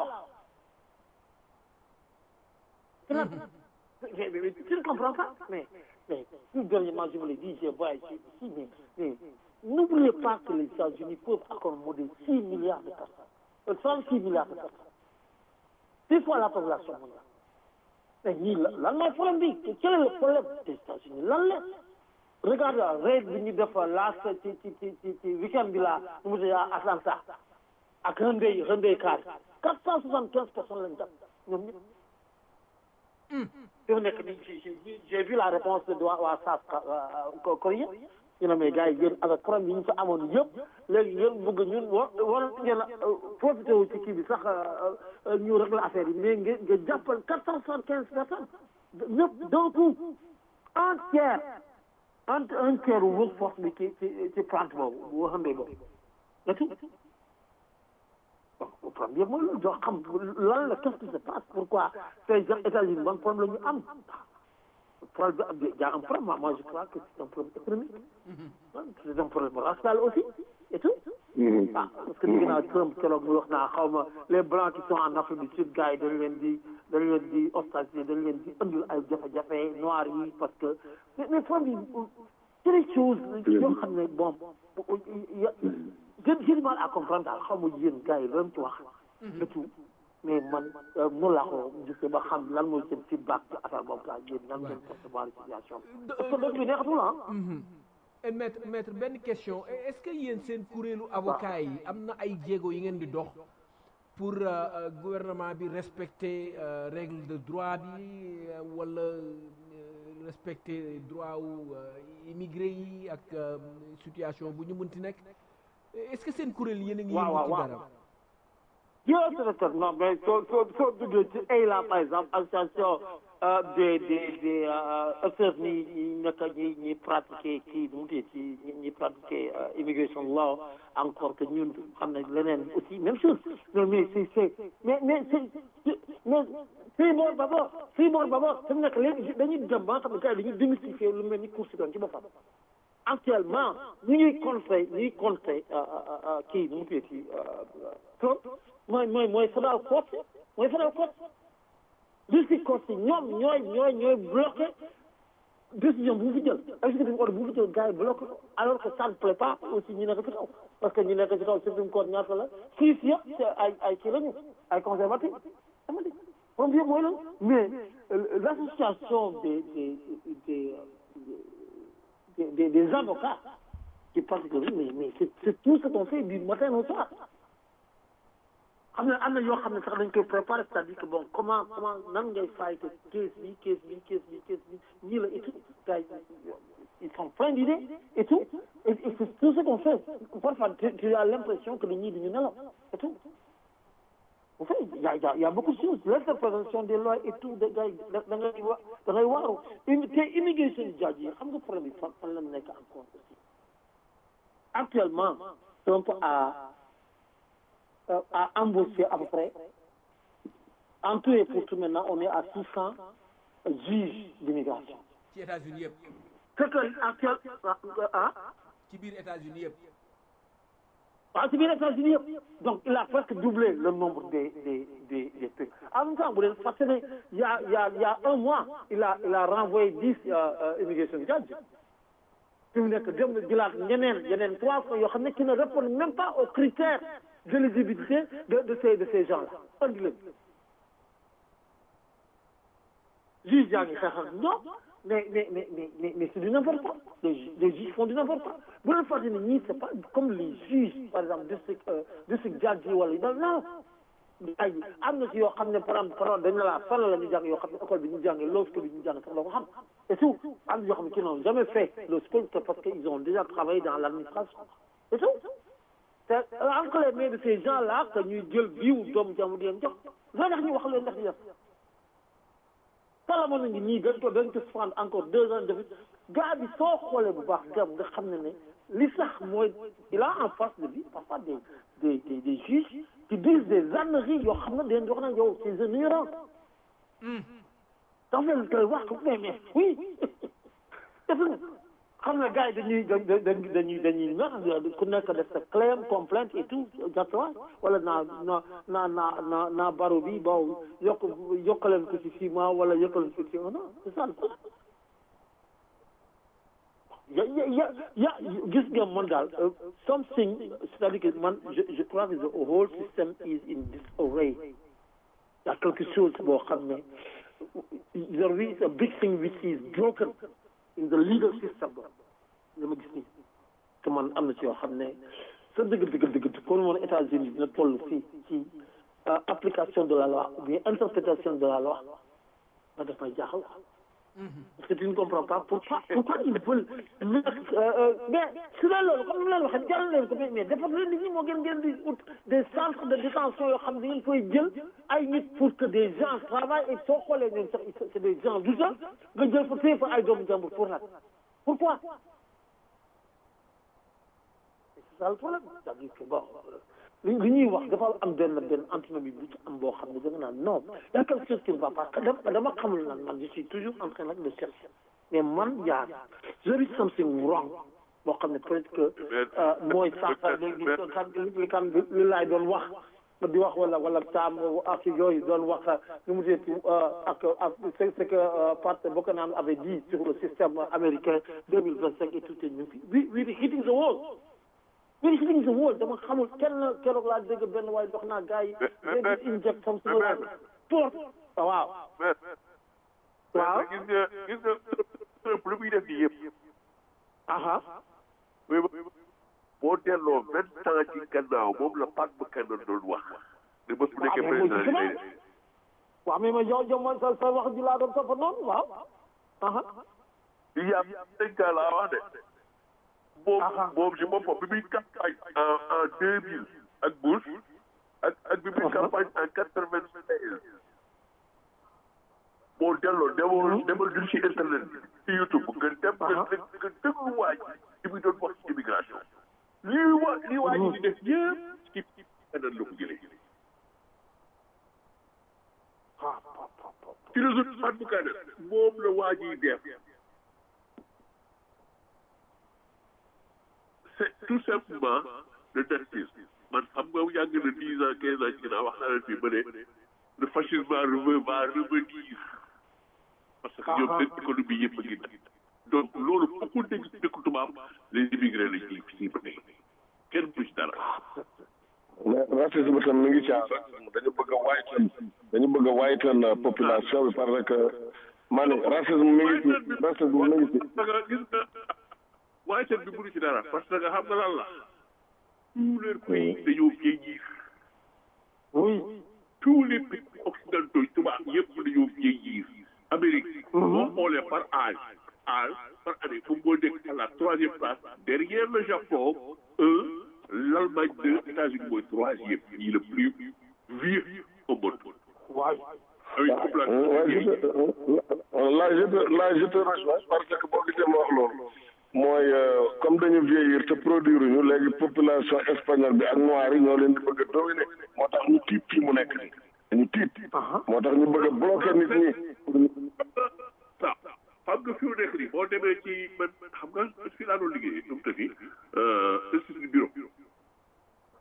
wax tu ne comprends pas mais mais tout dernièrement je vous l'ai dit je vois ici mais mais n'oubliez pas que les États-Unis peuvent accommoder six milliards de personnes trente-six milliards de personnes six fois la population mondiale mais ñii lan mooy problème bi quel est le problème des États-Unis lan la regarde raid bi ñu def laas ci ci ci ci ci week-end bi la nu mu tudd Atlanta ak Hyundai Hyundai car quatre cent soixante quinze personnes lañ jàpp ñoom ñëpp fi mu nekk nii j'ai vu la réponse de waa South Korea ñu ne mais gars yi yéen avec problème yi ñu fa amoon yëpp léegi yéen bëgg ñun war war ngeen a profité wu ci kii bi sax ñu régler affaire yi mais ngeen ngeen jàppal quatre cent soixante quinze personnes ñëpp d'un coup un tiers un un tiers workforce bi ci ci ci plante boobu bu waxandee boobu et tout donc problème yëpp mooy loolu doo xam lan la qu'est-ce qui se passe pourquoi ces gens États-Unis ban problème la ñu am problème bi y a un problème moi je crois que c'est un problème économique c'est un problème racial aussi et tout ah parce que dégg naa Trump keroog mu wax naa xaw ma les blancs qui sont en Afrique du Sud gars yi dañ leen di dañ leen di ostraciser dañ leen di indil ay jafe-jafe noirs yi parce que mais mais problème bi c'est des choses yoo xam ne bon j'ai du mal à comprendre daal xaw ma yéen gars yi loolu ci wax et tout mais man noonu laa ko gisee ba xam lan mooy seen feedback ci affaire boobu daal yéen nan ngeen percevoir situation parce que dëkk bi neexatul ah et maître maître benn question est-ce que yéen seen kuréelu avocat yi am na ay jéego yi ngeen di dox pour gouvernement bi respecter règle de droit bi wala respecter droit wu immigré yi ak situation bu ñu mënti nekk est-ce que seen kuréel yéen a ngi yëngu ci dara yow secrétaire non mais soo soo soo duggee ci AILA par exemple association des des des acteurs ñi ñi nekk ñi ñi pratiquer kii nu mu tudd ci ñi pratiquer immigration law encore que ñun xam nañ leneen aussi même chose mais mais c'est c'est mais mais c'est mais fii boor ba boor fii boor ba boor fi mu nekk léegi dañuy dem ba nga xam ne gars yi dañuy démystifier lu mel ni cour suprême ci boppam actuellement ñu ñuy contrer ñuy contrer kii nu mu tudd ci Trump mooy mooy mooy federal court mooy federal court district court yi ñoom ñooy ñooy ñooy bloqué décision bu mu fi jël exécutif ordre bu mu fi jël gars yi bloqué ko alors que ça ne plaît pas aussi ñu nekk ci kaw parce que ñu nekk ci kaw supreme court ñaata la six yëpp ay ay kii lañu ay conservatif dama di moom yëpp mooy loolu mais l'association des des des des des avocats qui pratiquent mais mais c'est c'est tout ce qu'on fait du matin au soir am na am na yoo xam ne sax dañ koy préparer c'est-à-dire que bon comment comment nan ngay fayte case bi case bi case bi case bi ñii la et tout gars ils sont pleins d'idées et tout et, et c'est tout ce qu'on fait parfois tu, tu as l'impression que ñii duñu nelaw et tout en fait il y a, y a, y a beaucoup de choses l'interprétation des lois et tout da ngay da ngay wa da ngay waaru te immigration judge yi xam nga problème bi fan fan la nekk encore aussi actuellement Trump a a embauché à peu près en tout et pour tout maintenant on est à 600 juges d'immigration. ci États-Unis yëpp. c'est que actuel ah. ci biir États-Unis yëpp. waaw si biir États-Unis yëpp donc il a presque doublé le nombre des des des des trucs en même temps bu leen fàtte ne il y a il y a il y a un mois il a il a renvoyé dix immigration judge fi mu nekk dem na jëlaat ñeneen yeneen trois fois yoo xam ne qui ne répondent même pas aux critères d'éligibilité de de ces de ces gens là andi leen juge yaa ngi xeex ak ñoom mais mais mais mais mais mais c'est du n'importe quoi les ju- les juges font du n'importe quoi bu leen fàtte ne ñii c'est pas comme les juges par exemple district euh, district judge yi wala yu dal non ay am na si yoo xam ne par exemple par dañ la laa fan la ñu jàng yoo xam ne école bi ñu jàngee law school bi ñu jàng sax doo ko xam et tout am na yoo xam ne qui n'ont jamais fait law school c'est parce qu'ils ont déjà travaillé dans l'administration et tout c'est entre les mains de ces gens là que ñuy jël viwu doomu jàmm di leen jox loo tax ñu wax leen ndax di def Salomon a ngi nii dañ ko dañ ko suspendre encore deux ans de gars bi soo xoolee bu baax gam nga xam ne ne li sax mooy il a en face de lui parfois des des des des juges qui disent des âneries yoo xam ne dañ wax na yow c'est un ignorant dafa leen koy wax ko mais mais oui def na xam ne gars yi dañuy dañuy dañuy dañuy nax ku nekk def sa claim complainte et tout exactement wala naa naa naa naa naa naa baro bi bon yokk yokkaleen ko ci six mois wala yokkaleen ko ci un an c'est ça le problème ya ya ya ya gis nga man daal something c'est-à-dire que man je je crois que the whole system is in disarray y a quelque chose boo xam ne there is a big thing which is broken in the legal system li ma gis nii te man am na ci yoo xam ne sa dëgg dëgg dëgg kon moon États-Unis dina toll fii ci application de la loi ou bien interprétation de la loi nga def may jaaxal parce que tu ne comprends pas pourquoi pourquoi ils veulent mais su dee loolu comme ni ma leen waxee jàll leen ko mais mais defar leen nit ñi moo gën ngeen di ut des centres de détention yoo xam ne ngeen koy jël ay nit pour que des gens travaillent et soo xoolee ñoom sax c'est des gens du sax nga jël fa téye fa ay doomu jàmbur pour nag pourquoi c'est ça le problème c'est-à-dire que bon li li ñuy wax dafa am benn benn antinomie bu ci am boo xam ne da nga naan non y a quelque chose qui ne va pas dama dama xamul nag man je suis toujours en train nag de chercher mais man yaa there is something wrong boo xam ne peut-être que mooy sànq léegi kan li kan li laay doon wax di wax wala wala taam ak yooyu doon wax nu mu tuddati ak ak c'est ce que Pat Buchanan avait dit sur le système américain deux mille vingt cinq et tout est ñu fi we we hitting the wall we hitting the wall dama xamul kenn keroog laa dégg benn waaye dox naa gars yi léegi inject comme si pour waaw waaw gis nga gis nga Trump lu muy def nii yëpp aha boo delloo vingt ans ci gannaaw moom la Pat Buchanan doon wax ne bés bu nekkee président yi lay def waaw mais ma yow yow man sa sa wax ji laa doon topp noonu waaw aha il y a cinq ans laa wax de moom moom si boppam bi muy campagne en en deux mille ak Bush ak ak bi muy campagne en quatre vingt seize boo delloo demal demal dul ci internet bi ci YouTube nga dem nga nga déglu waa ji li muy doon wax ci immigration lii waa lii waa ji di def yëpp ci ci kanam la ko jëlee ci réseau Pat Buchanan moom la waa ji def c'est tout simplement le nazisme man xam nga yàgg na dix ans quinze ans ci ginnaaw wax naa leen fii ba ne le fascisme va revenir parce que ñoom seen économie yëpp a ngi donc loolu foo ko dégg ci dëkku tubaab les immigrés lañ ciy fii ba tey kenn du ci dara. mais racisme tam mi ngi ci dañu bëgg a waaytan dañu bëgg a waaytan population bi parce que maa ne racisme mi ngi ci racisme mi ngi ci. parce que gis nga waaytan bi mënu ci dara parce que xam nga lan la tous les pays dañoo vieillir. oui. tous les pays occidentaux tubaab yëpp dañoo vieillir. Amérique. boo xoolee par âge âge par année moom moo nekk à la troisième place derrière le Japon un l'Allemagne deux États-Unis mooy troisième yi le plus vieux au monde. waaw. avec une population. là je te là je te rejoins parce que boo gisee ma wax loolu mooy comme dañu vieillir te produire ñu léegi population espagnole bi ak noir yi ñoo leen di bëgg a dominer moo tax ñu tiit fii mu nekk nii dañu tiit. moo tax ñu bëgg a bloquer nit ñi. waaw xam nga fi mu nekk nii boo demee ci man xam nga fii laa doon liggéey nu mu tëddi institut du bureau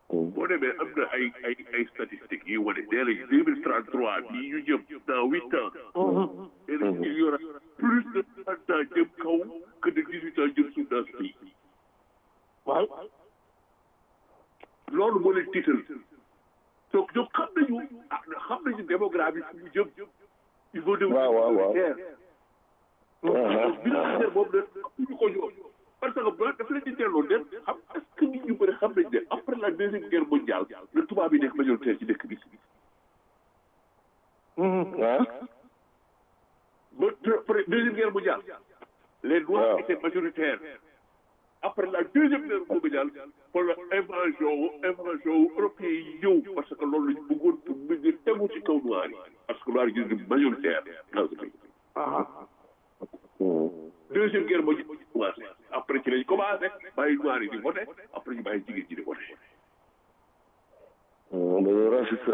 ay ay ay statistiques yi wane nee nañ deux mille trente trois bii ñu jëm dans huit ans nee nañ il y aura plus de trente ans jëm kaw que de dix huit ans jëm suuf dans ce pays waaw loolu moo leen tiital donc ñoom xam nañu ah xam nañu démographie fu mu jëm il faut de waaw waaw waaw bilan boobu nag ñu ko ñoom parce que ba dafa leen di delloo dem xam est-ce que nit ñu bëri xam nañ ne après la deuxième guerre mondiale le tubaab yi nekk majoritaire ci dëkk bi ah ba après deuxième guerre mondiale les noirs waaw. étaient majoritaires après la deuxième guerre mondiale pour la invasion wu invasion wu européen yi ñëw parce que loolu lañu bëggoon pour mën a tegu ci kaw noir yi parce que noir yi ñu majoritaire dans ce pays deuxième guerre mondiale commencé après ci lañ commencé bàyyi noir yi di voté après ñu bàyyi jigéen ñi di voté dañoo raciste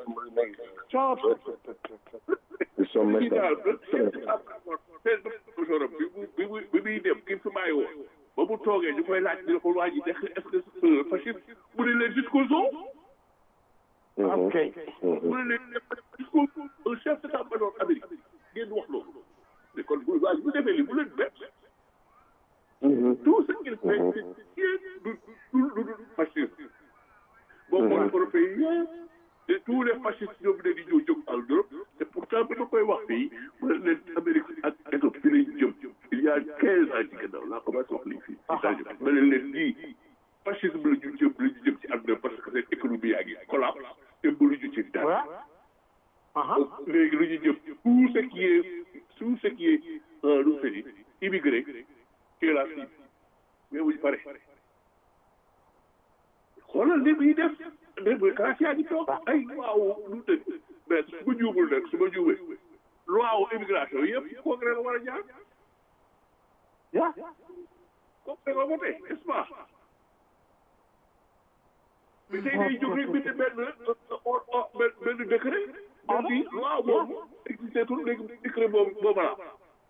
ils sont kii méchants daal seen professeur bi mu bi mu bi muy dem ki fi bàyyi woon ba mu toogee ñu koy laaj ñu ko waa ji est-ce que c'est fasciste mu ne leen jusqu'au zoo ok mu ne leen jusqu'au zoo un chef d'état-major Amérique ngeen wax loolu mais kon bu waa ji bu defee li bu leen bett tout ce qu'il fait c'est du du du du fascisme boo xoolee européen yi et tous les fascistes ñoom ne di ñëw jóg en Europe te pourtant bi ma koy wax fii mu ne leen Amérique ak Éthiopie fi lañ jëm il y a quinze ans ci gannaaw laa commencé wax lii fii ci saa jëm ma ne leen lii fascisme la ñu jëm la ñu jëm ci àdduna parce que seen économie yaa ngi collapse te mënuñu ci dara léegi lu ñu jëm tout ce qui est tout ce qui est lu mu fedi immigré ci la cible mais wuñu pare xoolal li muy def dégg nga classe yaa ngi toog ay waaw lu tëdd mais su ma juumul nag su ma juumee loi wu immigration yëpp congrès la war a jaar ya congrès la voté n'est-ce pas mais tey day jóg rek bind benn benn benn décret def di loi boobu existé tul léegi décret boobu boobu la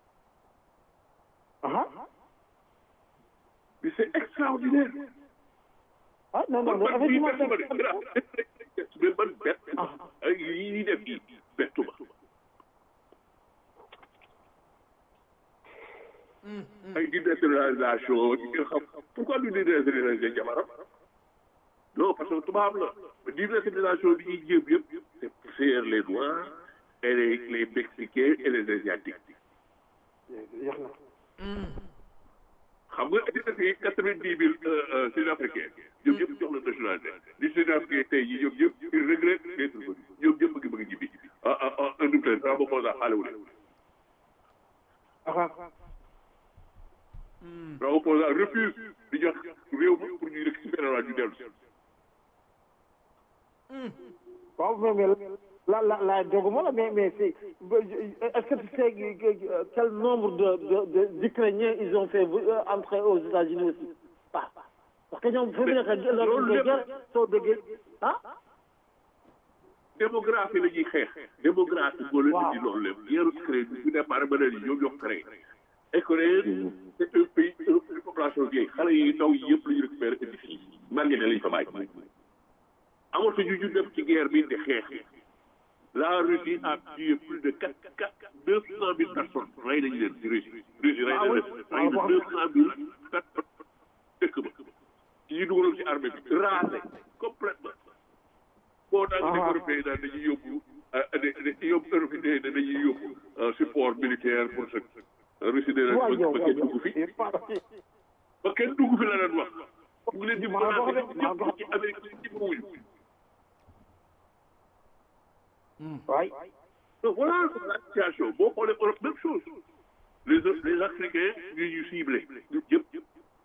mais c'est extraordinaire ah non non man bii effectivement bettu ma de grave mais man bett ay yi ñuy def yi bettu ma ay dénaturalisation yi nga xam pourquoi du dénaturaliser jabaram non parce que tubaab la mais dénaturalisation bi ñuy jéem yëpp c'est pour faire les noirs et les les mexicains et les asiatiques jeex na xam nga indi na fi quatre-vingt-dix mille sud-africains ñoom ñëpp jox la nationalité li sud-africain tey jii ñoom ñëpp ils regrettent d'être venus ñoom ñëpp bëgg bëgg ñibbi ah ah ah un double ça ba moo tax xaale wu leen Leur opposant refuse di jox réew mi pour ñu récupérer la ñu dellu si. waaw mais mais la la la doguma la mais mais c'est est-ce que tu sais quel nombre de de de d'Ukrainiens ils ont fait euh, entrer aux États-Unis aussi pas parce que ñoom fi mu nekk loolu de guerre soo déggee ah démographie la ñuy xeex. démographie moo leen indi loolu lépp. yeeru Ukraine bi bu départ ba léegi ñoom ñoo créé. Ukraine c'est un pays une population vieille xale yi ndaw yi yëpp la ñu récupéré indi fii. màgget lañ fa bàyyi. amatuñu ñu dem ci guerre bi di xeex. La Russie a tué plus de quatre quatre deux cent mille personnes rey nañu leen ci Russie. Russie rey na leen rey na deux cent mille personnes dëkk ba. ci ñu dugaloon ci armée bi rasé complètement. boo daan di européen daan dañuy yóbbu dañuy yóbbu européen dañuy yóbbu support militaire pour ce Russie de waaw yow ba kenn dugg fi ba kenn dugg fi la leen wax. mu ngi leen di menacé ñëpp ci Amérique ci wuñu. waay donc voilà la situation boo xoolee Europe même chose les les Africains ñu ñu ciblé ñun ñëpp.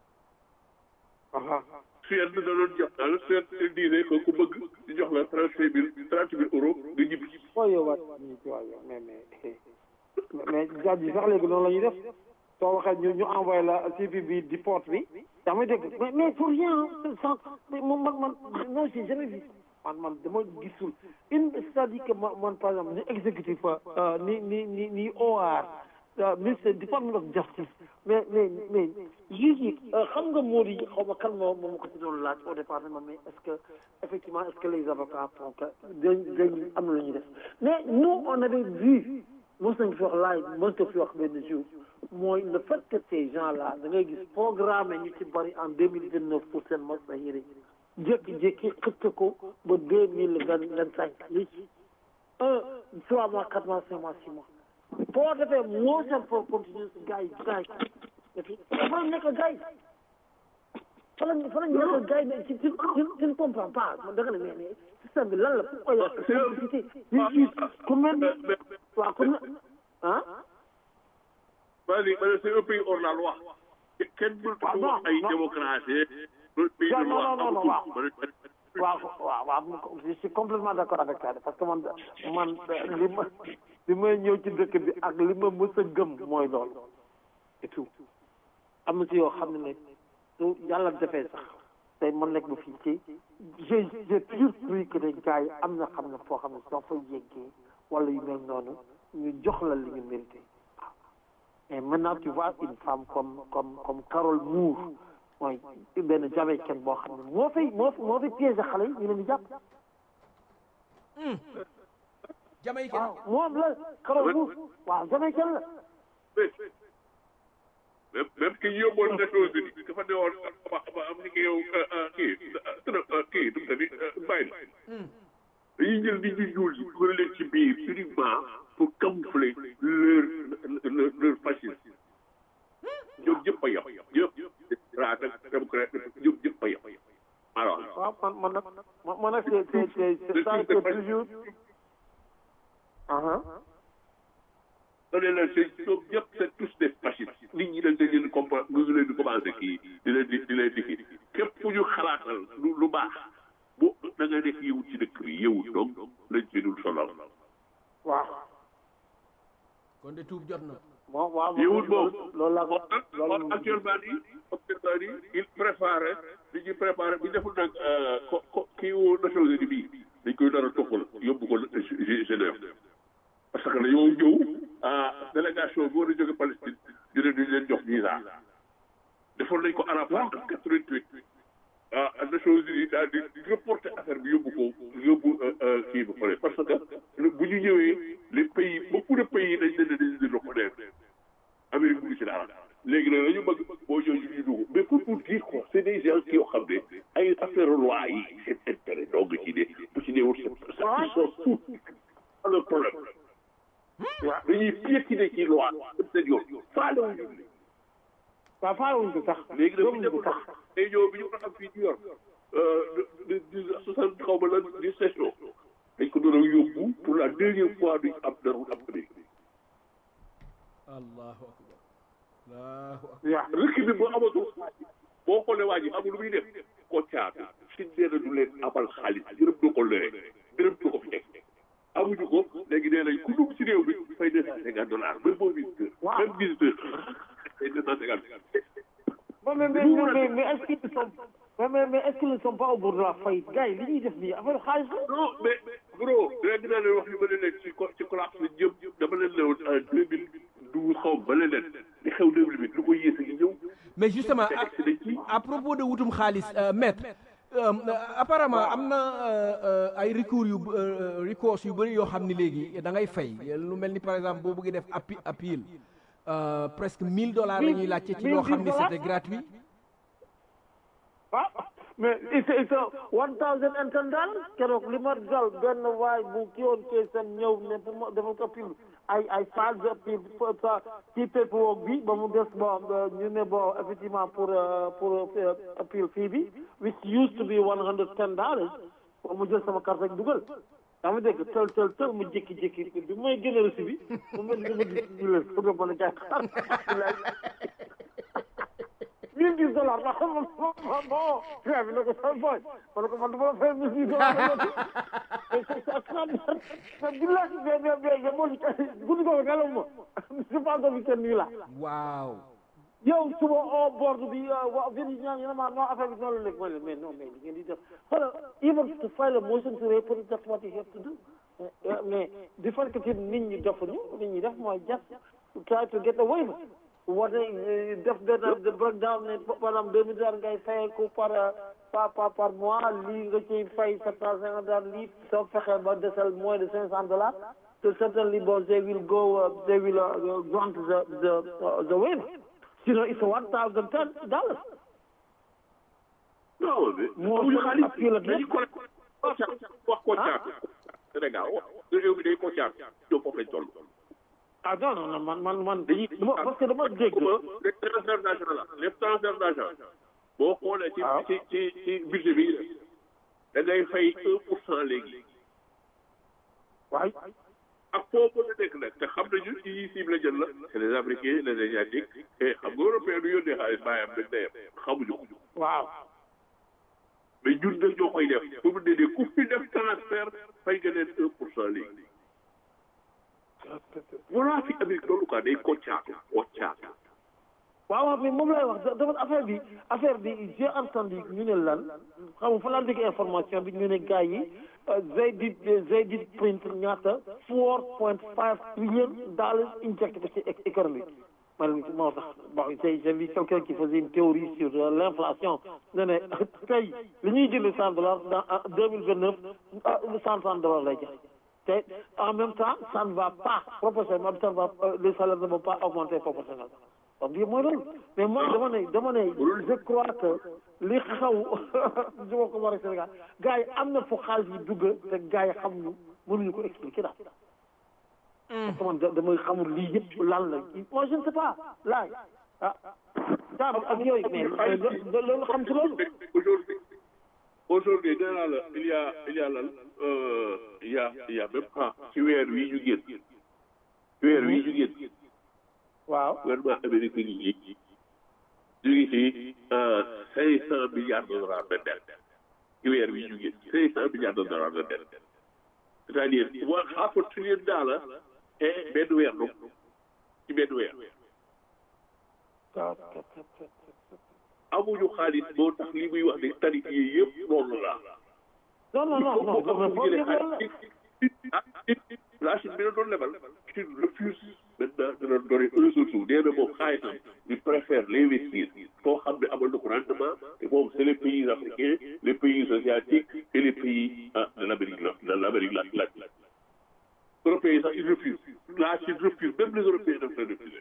Suède da doon jox daal Suède il disait que ku bëgg di jox la trente cinq mille trente mille euros nga ñibbi. waaw yow waay waaw yow mais mais mais jaaj yi sax léegi noonu la ñuy def soo waxee ñu ñu envoyé la CV bi di porte bi yaa may dégg mais mais pour rien sans man man man non j'ai jamais vu man man dama gisul une c'est-à-dire que man man par exemple ni exécutif ni ni ni ni OR uh, ministre Department of Justice mais mais mais juge yi uh, xam nga moo di xaw ma kan moo moo ma ko ci doon laaj au départ ne ma mais est-ce que effectivement est-ce que les avocats font que dañ dañ am na lu ñuy def mais nous on avait vu mos nañ fi wax laaj mos na fi wax benn jour mooy le fait que ces gens là da ngay gis programme ñu ci bari en deux mille vingt neuf pour seen mos na yëre jékki-jékki xëcc ko ba deux mille vingt vingt cinq li un trois mois quatre mois cinq mois six mois boo defee motion for continuous gars yi gars yi et puis fa la nekk gars yi fa la fa la nekk gars yi mais tu tu tu ne comprends pas da nga ne mais mais système bi lan la pourquoi y a complicité justice ku mel ni waaw ku mel ah Vas-y, mais c'est un pays hors la loi. Kenn mënut a wax ay démocratie. pays de non loi non non amatul. waaw waaw waaw waaw je suis complètement d'accord avec ça parce que man man li ma li may ñëw ci dëkk bi ak li ma mës a gëm mooy loolu et tout am na ci yoo xam ne ne su yàlla defee sax tey man nekk ba fii ci j'ai j'ai toujours cru que ne gars yi am na xam ne foo xam ne soo fa yeggee wala yu mel noonu ñu jox la li ñu mérité et maintenant tu vois une femme comme comme comme Carole Moore mooy benn jamaïcaine boo xam ne moo fay moo moo fay piégé xale yi ñu leen di jàpp Jamaïcain waaw moom la Carole Moore waaw jamaïcaine la même même ki yóbboon Nations Unies dafa ne woon ba ba am ni ki yow kii tëna kii du mu tadi bàyyi dañuy jël nit ñu ñuul yi dugal leen ci biir uniquement pour camoufler leur leur leur fascisme ñoom ñëpp a yem ñëpp raat ak démocrate ñoom ñëpp a yem alors waaw man man nag man man nag c'est c'est c'est c'est ça que toujours aha da leen la c'est ñoom ñëpp c'est tous des fascistes nit ñi dañ leen di compa ñu leen di commencé kii di leen di di leen di kii képp ku ñu xalaatal lu lu baax bu da nga nekk yëwut ci dëkk bi yëwut donc lañ ci dul sonal waaw kon de tuub jot na moom waaw yëwut loolu boobu loolu laa ko kon loolu actuellement nii actuellement nii il préparé li ñuy préparé bi deful nag ko ko kii wu Nations Unies bii dañ koy dara toppal yóbbu ko Genève parce que dañoo ñëw délégation bi war a jóge Palestine ñu ne duñ leen jox visa defoon nañ ko Arafat en quatre-vingt-huit ah Nations Unies daal di reporter affaire bi yóbbu ko yóbbu kii ba pare parce que bu ñu ñëwee les pays beaucoup de pays dañ leen dañ leen reconnaître Amérique bu ci dara léegi nag dañu bëgg boo ñëwee ñu dugg mais pour pour dire quoi c'est des gens qui yoo xam ne ay affaire loi yi seen intérêt dong ci ne bu ci néewul sa ils sont fous pas le problème waaw dañuy piétiner ci loi dem seen yoon faale wuñu waaw faalewuñ ko sax léegi nag bu ñu gëmuñ ko defoon sax day ñëw bi ñu ko am fii New York de de soixante xaw ma lan di session dañ ko doon yóbbu pour la deuxième fois duñ am dara am Amérique allahu akbar allahu akbar waaw rëkk bi boo amatul boo xoolee waa ji amul lu muy def ko caatu si nee na du leen amal xaalis dërëm du ko lere dërëm du ko fi teg amuñu ko léegi nee nañ ku dugg ci réew bi fay deux cent cinquante dollars même boo visiteur même visiteur fay deux cent cinquante mais mais mais mais mais est-ce qu'ils sont mais mais mais est-ce qu'ils ne sont pas au bord de la faillite gars yi li ñuy def nii affaire xaalis la non mais bro léegi naa leen wax li ma leen nekk ci co ci collapse bi jëm dama leen lewoon en deux mille douze xaw ma leen leen li xew deux mille huit lu ko yées a ngi ñëw mais justement te à, egsi nañ ci à propos de wutum xaalis euh, maître euh, apparemment am na euh, euh, ay recours yu euh, recours yu bëri yoo xam ni léegi da ngay fay lu mel ni par exemple boo bëggee def appi appeal euh, presque 1000 dollars la ñuy laajte ci loo xam ni c'était gratuit ah mais it's it's a one thousand and ten dollars keroog li ma dal benn waay bu kii woon kee seen ñëw ne pour ma dafa ko appeal ay ay phase de appeal sa ci paperwork bi ba mu des bon ñu ne bon effectivement pour euh, pour euh, appeal fii bi which used to be one hundred ten dollars ba mu jël sama carte rek dugal daa ma dégg tël tël tël mu jékki-jékki bi may gën a reçu bi mu mel ni dama gis ñu leen foog a mën a jaay xar mille dix dollars ma xam ma bon tubaab bi ne ko sama boy ma ne ko man dama la fay mille dix dollars mais c'est c'est extraordinaire mais billahi mais mais mais mais moo guddi googu nelaw ma je pense que week-end nii la waaw yow suba au bord bi wa vini ñaan ñu ne ma non affaire bi noonu la léegi ma ne mais non mais li ngeen di def xoolal even to file a motion to reopen that's what you have to do mais mais di fekk ci nit ñi defuñu nit ñi def mooy just try to get a waiver wane def benn de breakdown ne par exemple deux mille dollars ngay fayeeku par par par par mois lii nga ciy fay sept cent cinquante dollars lii soo fexee ba desal moins de cinq cent dollars so certainly bon they will go uh, they will uh, grant the the uh, the waiver sinon it's one thousand ten dollars non mais Moo amuñu gën a xaalis appuyer la dañuy ko wax ko caat Sénégal wax réew mi day ko caat ñoom foofu lañ toll ah non non non man man man dañuy dama parce que dama dégg les transferts d'argent la les transferts d'argent boo xoolee ci waaw. ci ci ci budget bi da ngay fay un pour cent léegi waay ak foo mën a nekk nag te xam nañu ci yi cible jël la c'est les africains les asiatiques et xam nga européen du yónnee xaalis bàyyam rek dayam xamuñu ko waaw mais ñun nag ñoo koy def pour mu ne ku fi def transfert fay nga leen un pour cent léegi voilà fi Amérique loolu quoi day koccaatu koccaatu waaw waaw mais moom lay wax dafa affaire bi affaire bi j'ai entendu ñu ne lan xam nga fa laa dégg information bi ñu ne gars yi Zaydid Zaydid print ñaata four point five trillion dollars injecté ko ci é- économie man moo tax bon tey j'ai vu quelqu'un qui faisait une théorie sur euh, l'inflation ne ne tey li ñuy jënd cent dollars dans deux mille vingt neuf cent trente dollars lay jar te en même temps ça ne va pas proportionnellement ça ne va euh, les salaires ne vont pas augmenter proportionnellement wax dëgg mooy loolu mais man dama ne dama ne je crois que li xaw du ma ko war a Sénégal gars yi am na fu xaalis yi dugg te gars yi xamuñu mënuñu ko expliquer daal. parce que man da- damay xamul lii yëpp lan la moi je ne sais pas laaj ah daam ak yooyu mais mais lo- loolu xam ci loolu. aujourd'hui aujourd'hui nee naa la il y a il y a lan euh, il y a il y a même pas ci weer wi ñu génn ci weer wi ñu génn waaw gouvernement américain yi ñu ngi ci cinq cent milliards de dollars de dette ci weer wi ñu génn cinq cent milliards de dollars de dette c'est-à-dire one half a trillion dollars et benn weer donc ci benn weer amuñu xaalis moo tax li muy wax ne tarif yi yëpp loolu la non non non non non non la Chine bi la doon lebal Chine refuse maintenant de la donner un seul sou nee na moom xaalisam il préfère l'investir foo xam ne amal na ko rendement te moom c'est les pays africains les pays asiatiques et les pays ah, de l'Amérique la- de l'Amérique latine européens yi sax ils refusent la Chine refuse même les européens daf leen refuser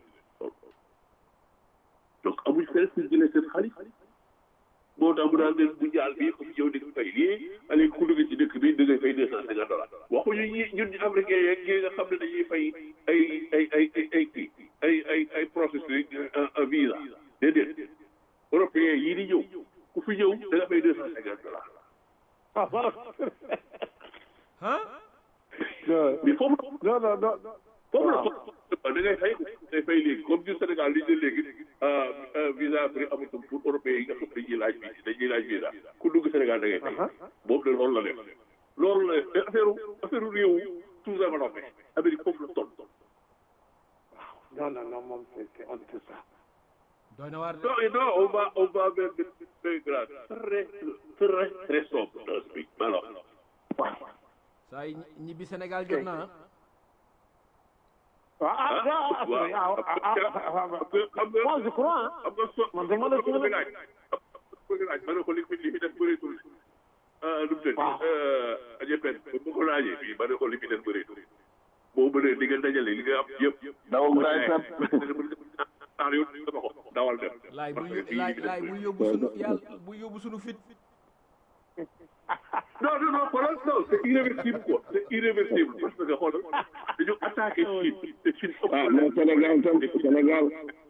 donc amuñ fenn fu ñu jëlee seen xaalis moo tax mu daan leen bu jaal bii ko fi ñëw di fay lii allez ku dugg ci dëkk bi da ngay fay deux cent cinquante dollars waxuñu ñi ñun ñu africain yeeg ñi nga xam ne dañuy fay ay ay ay ay ay kii ay ay ay processus un visa déedéet européen yii di ñëw ku fi ñëw da nga fay deux cent cinquante dollars ah voilà. mais foofu non non non. foofu la da ngay fay da ngay fay léegi comme du Sénégal li ñu léegi visa prix amatul pour européens yi nga xam dañuy laaj bi dañuy laaj visa ku dugg Sénégal da ngay fay boobu de loolu la def loolu la def mais affaire affaire réew tout développé Amérique foofu la toll non non non moom c'est c'est on tout ça. doy na waar de. non non on va on va vers des des grades très très très sombre dans ce pays alors saa yi ñibbi Sénégal jot na ah. ah ah ah waaw ah ah ah xam nga moi je crois hein. xam nga so man dama la ko bëgg laaj bëgg laaj ma ne ko li fi li fi def bëreetul ah lu mu tëdd ajepen bu ko laajee fii ma ne ko li fi def bëreetul boo bëree di nga dajale li nga am yëpp daw braay sat ah yow dama ko dawal dem laay bu parce que fii laay li fi def laay bu yóbbu sunu yàlla bu yóbbu sunu fit. non non non xoolal non c'est irréversible quoi c'est irréversible parce que xoolal dañu attaqué Chine te Chine ëpp ah mais Sénégal tam Sénégal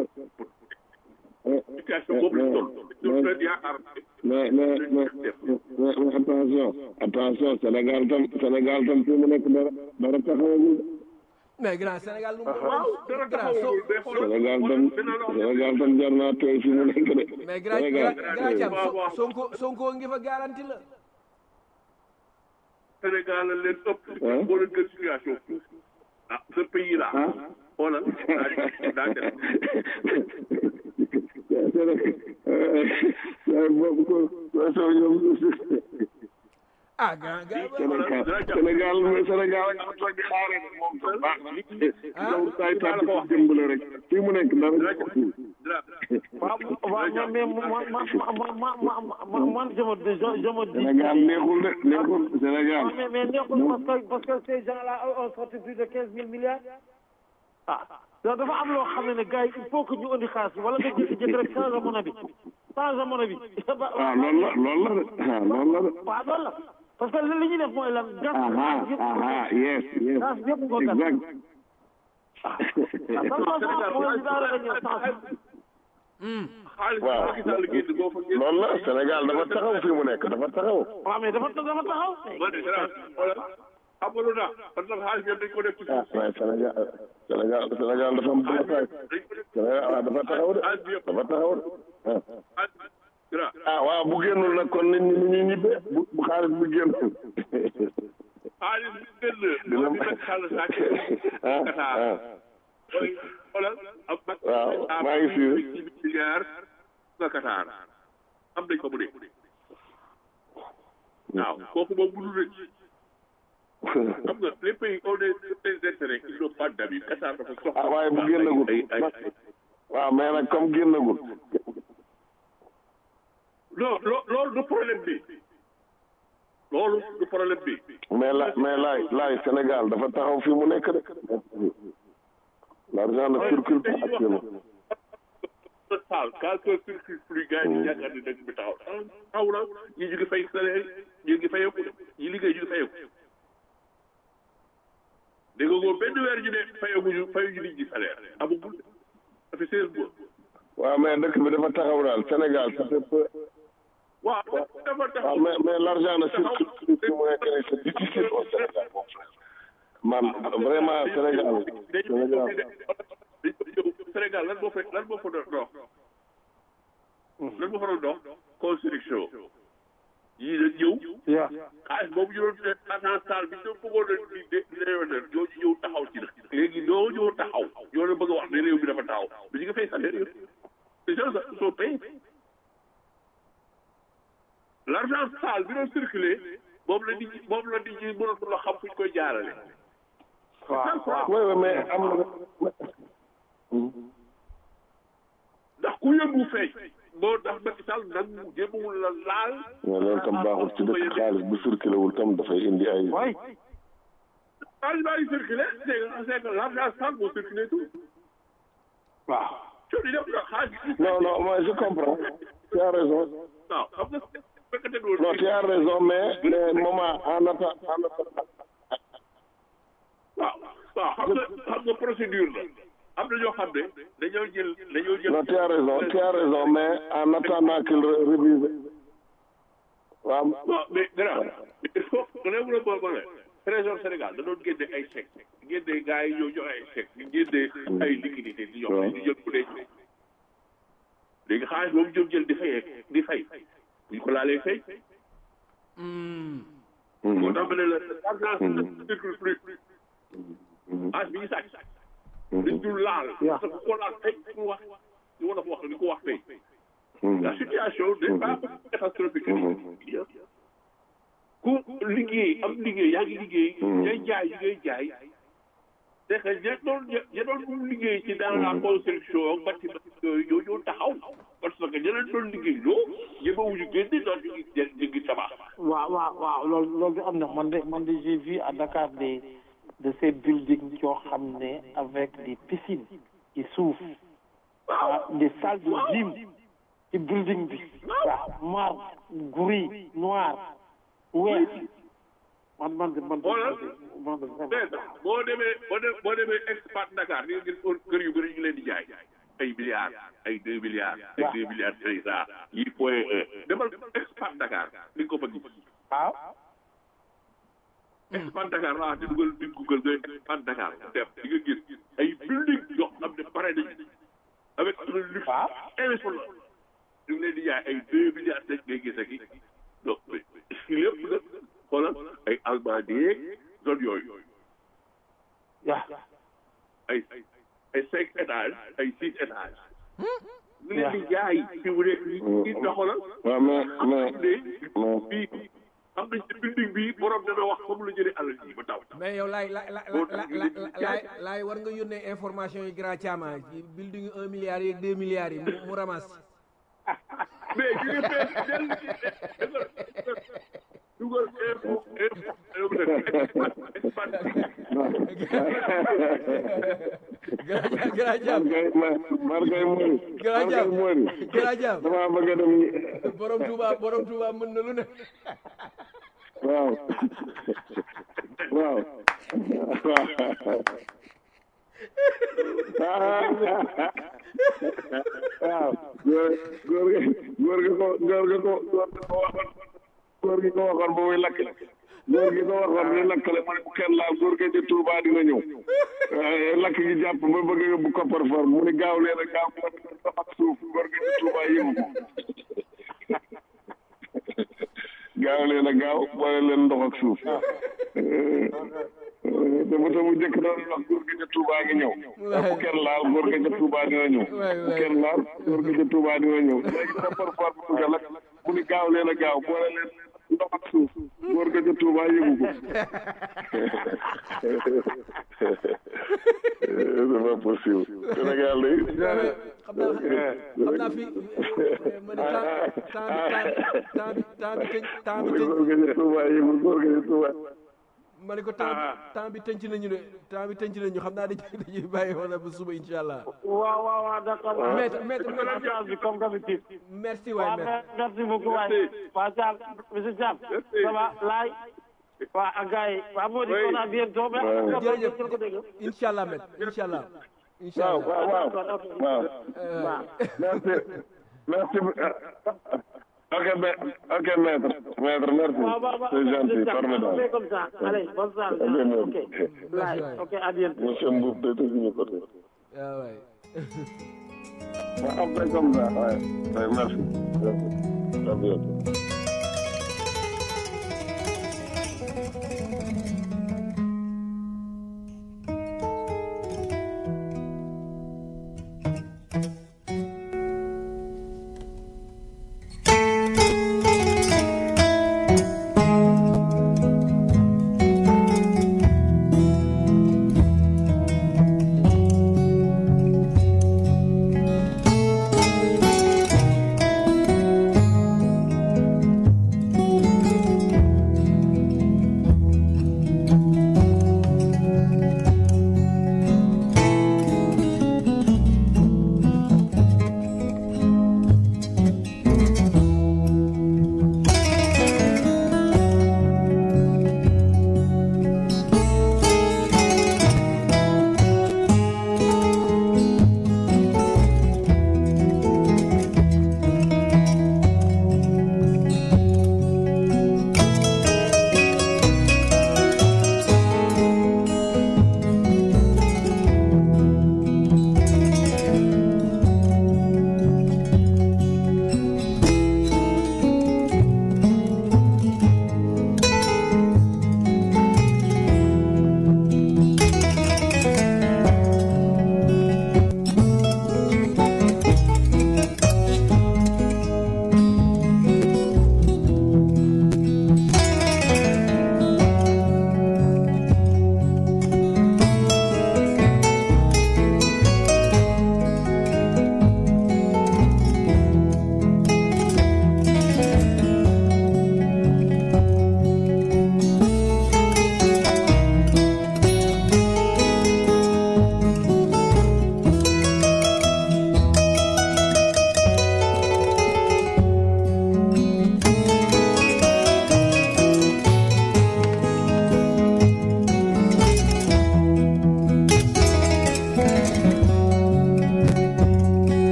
situation boobu la toll ñun leen yaakaar mais mais mais mais mais attention attention Sénégal tam Sénégal tam fi mu nekk dara dara taxawagul mais grand Sénégal lu mu. waaw dara grand soo taxawul mais xoolal Sénégal tam Sénégal tam jar naa tooy fi mu nekk de mais grand Sénégal grand Thiam So- Sonko Sonko ngi fa garanti la. Sénégal la leen ëpp Hein? boo leen gën situation ah ce pays là ah xoolal daa daa def Sénégal boobu ko ko soo ñoom ah gaa gaa Sénégal Sénégal mais Sénégal nga toog di xaaree nag moom sax baax na loolu saay tàbbi ko jëmb la rek fii mu nekk dara ko fii waaw waaw mais mais man man man man man je me je je me dis. Sénégal neexul de neexul Sénégal Ah, mais mais neexul parce que parce que ces gens-là ont sorti plus de quinze mille milliards. ah donc dafa am loo xam ne ne gars yi il faut que ñu indi xaalis bi wala nga jékki-jékki rek changer monnaie bi changer monnaie bi. waaw loolu la loolu la de ah loolu la de waaw loolu la parce que li ñuy def mooy lan. gas aha yëpp aha yes yes gas yëpp nga gas. exact ah kon loolu mooy daal la ñuy changer. xaalis waaw Macky Sall génn boo fa génn loolu la Sénégal dafa taxaw fii mu nekk dafa taxaw waaw mais dafa dafa taxaw. man de Sénégal wala xam nga lu tax parce que xaalis bi dañ ko def ci ah suuf waaye Sénégal Sénégal Sénégal dafa am blocage dañ ko def Sénégal ah dafa taxaw de xaalis bi yëpp dafa taxaw de ah. xaalis gra ah waaw bu génnul nag kon nit ñi ni ñuy ñibbee bu bu xaalis bu génnul xaalis bi génn dina moo di Macky Sall sàcc ah Qatar ah mooy xoolal am mag waaw maa ngi suivre. ci milliards nga Qatar am nañ ko mu ne waaw kooku moom mënul rëcc xam nga les pays ont des des intérêts ils n'ont pas d'amis Qatar dafa soxla ah waaye bu génnagul ay ay ay waaw mais nag comme génnagul non loo loolu du problème bi loolu du problème bi mais la mais laay laay Sénégal dafa taxaw fii mu nekk de l'argent ne circule pas actuellement total quand que circule plus gars yi di yaakaar ne dëgg bi taxaw taxaw na ñi ñu ngi fay salaire yi ñu ngi fayeeku ñi liggéey ñu ngi fayeeku dégg nga ko benn weer ñu ne fayeeku fayu nit ñi salaire amagul ça fait seize mois waaw mais dëkk bi dafa taxaw daal Sénégal ça fait peu waaw dafa waaw taxaw mais mais l'argent ne circule plus fii mu nekk nii c'est difficile au Sénégal mon frère man vraiment Sénégal Sénégal Sénégal lan moo fa lan moo fa doon dox lan moo fa doon dox construction yii la ñëw yaa xaalis boobu ñu doon def agence salle bi ñu bëggoon a di di di réewanal ñoo ñu ñëw taxaw ci nag léegi ñoo ñëw taxaw ñoo la bëgg a wax ne réew bi dafa taxaw mais ñu ngi fay salaire yëpp les gens sont payés l'argent sale bi doon circulé moom la nit ñi moom la nit ñi mënatul a xam fu ñu koy jaarale waaw waaw oui oui mais am na ndax ku yëngu feeñ moo tax Macky Sall nag mu jéemawul la laal mais loolu tam baaxul ci dëkk xaalis bu circulé wul tam dafay indi ay waay xaalis baa ngi circulé c'est que c'est que l'argent sale moo circulé tout waaw coono yi def na xaalis bi non non moi je comprends tu as raison waaw xam nga fekkate doon non tu as raison mais mais moment en attendant en attendant waaw waaw xam nga xam nga procédure la am na ñoo xam ne dañoo jël dañoo jël non tu as raison tu as raison mais en attendant qu'il re- révise waaw non mais grand il faut que réew la boobu la trésor Sénégal da doon génne ay chèques génne gars yi ñoo joxe ay chèques génne ay liquidités di jox di jël ku dee léegi xaalis boobu ñoom jël di fayee di fay bu ñu ko laalee fay moo tax ma ne la l'argent circule plus xaalis bi ñu sàcc dañ dul laal parce que ku ko laal tey ku wax ñu war a wax ni ko wax tey la situation n'est pas catastrophique ku liggéey am liggéey yaa ngi liggéey ñay jaay yi ngay jaay c'est que ña doon ña doon liggéey ci dans la construction bâtiment yooyu ñoo ñoo taxaw parce que ña leen doon liggéey loo ñemewuñu génn doon ñu ngi ñu ngi tabax waaw waaw waaw loolu loolu am na man de man de j'ai vu à Dakar des de ces buildings yoo xam ne avec des piscines qui s'ouvrent ah des salles de gym ci building bi waaw marbre gris noir weex man man de man de man de vraiment mais boo demee boo demee boo demee expat Dakar di nga gis kër yu bëri ñu leen di jaay ay milliards ay deux milliards ay deux milliards cinq cent yi point un demal expat Dakar di nga ko fa gis waaw expat Dakar laa di dugal di Google nga expat Dakar dem di nga gis ay building yoo xam ne pare nañu avec un luxe impressionnant ñu ngi leen di jaay ay deux milliards cinq ngay gis ak i donc lépp nag xoolal ay Almadies zone yooyu waaw ay ay cinq étages ay six étages ñu leen di jaay fi mu nekk nii di doxalal waaw mais mais de fii xam nañ ne building bi borom dana wax comme la jëlee alal ji ba taw mais yow laay la la Boo la tax la ñu leen di laay laay war nga yónnee information yi grand Thiama ci building un milliard yeeg deux milliards yi mu mu ramasse mais ñu ngi fee dellu ci dugal info info grand grand Thiam Margay Margay Mori. Grand Thiam Margay Mori. grand Thiam damaa bëgg a dem ñi- borom Touba borom Touba mën na lu ne waaw waaw waaw góor góor gi góor gi ko góor gi ko góor gi ko waxoon góor gi ko waxoon ba muy lakkale góor gi ko waxoon muy lakkale mu ne bu kenn laal góor gi di Touba dina ñëw waaye lakk gi jàpp ba bëgg a yóbbu koppar for mu ne gaaw leen a gaaw leen a ak suuf góor gi di Touba yëngu ko gaaw leen a gaaw boole leen ndox ak suuf te bu te bu njëkk doon wax góor gi ca Touba ngi ñëw bu kenn laal góor gi ca Touba dina ñëw bu kenn laal góor gi ca Touba dina ñëw léegi sa parfois bu nga lak mu ni gaaw leen a gaaw boole leen ndox ak suuf góor gi ca Touba yëgu ko c'est pas possible Sénégal day xam naa xam naa fi ma ne temps temps bi temps bi temps bi temps bi góor gi ca Touba yëgu góor gi ca Touba ma ne ko temps bi temps bi tënc nañu de temps bi tënc nañu xam naa dañuy dañuy bàyyi wala ba suba incha allah waaw waaw waaw d'accord Maître- maître- maître bi comme d'habitude merci waay waaw merci merci beaucoup waay waa Thiam monsieur Thiam ça va laay waa ak gars yi waa moo di on a bientôt mais jërëjëf jël ko dégg incha allah maître incha allah incha waaw allah waaw waaw waaw merci merci ok ma- ok maître maître merci waaw waaw waaw c'est gentil on fait formidable comme ça allez bonne soirée Ok, merci. ok laay ok à bientôt monsieur Mboub day tëj ñu côté waaw waay waaw on fait comme ça ouais. Ouais, merci merci à bientôt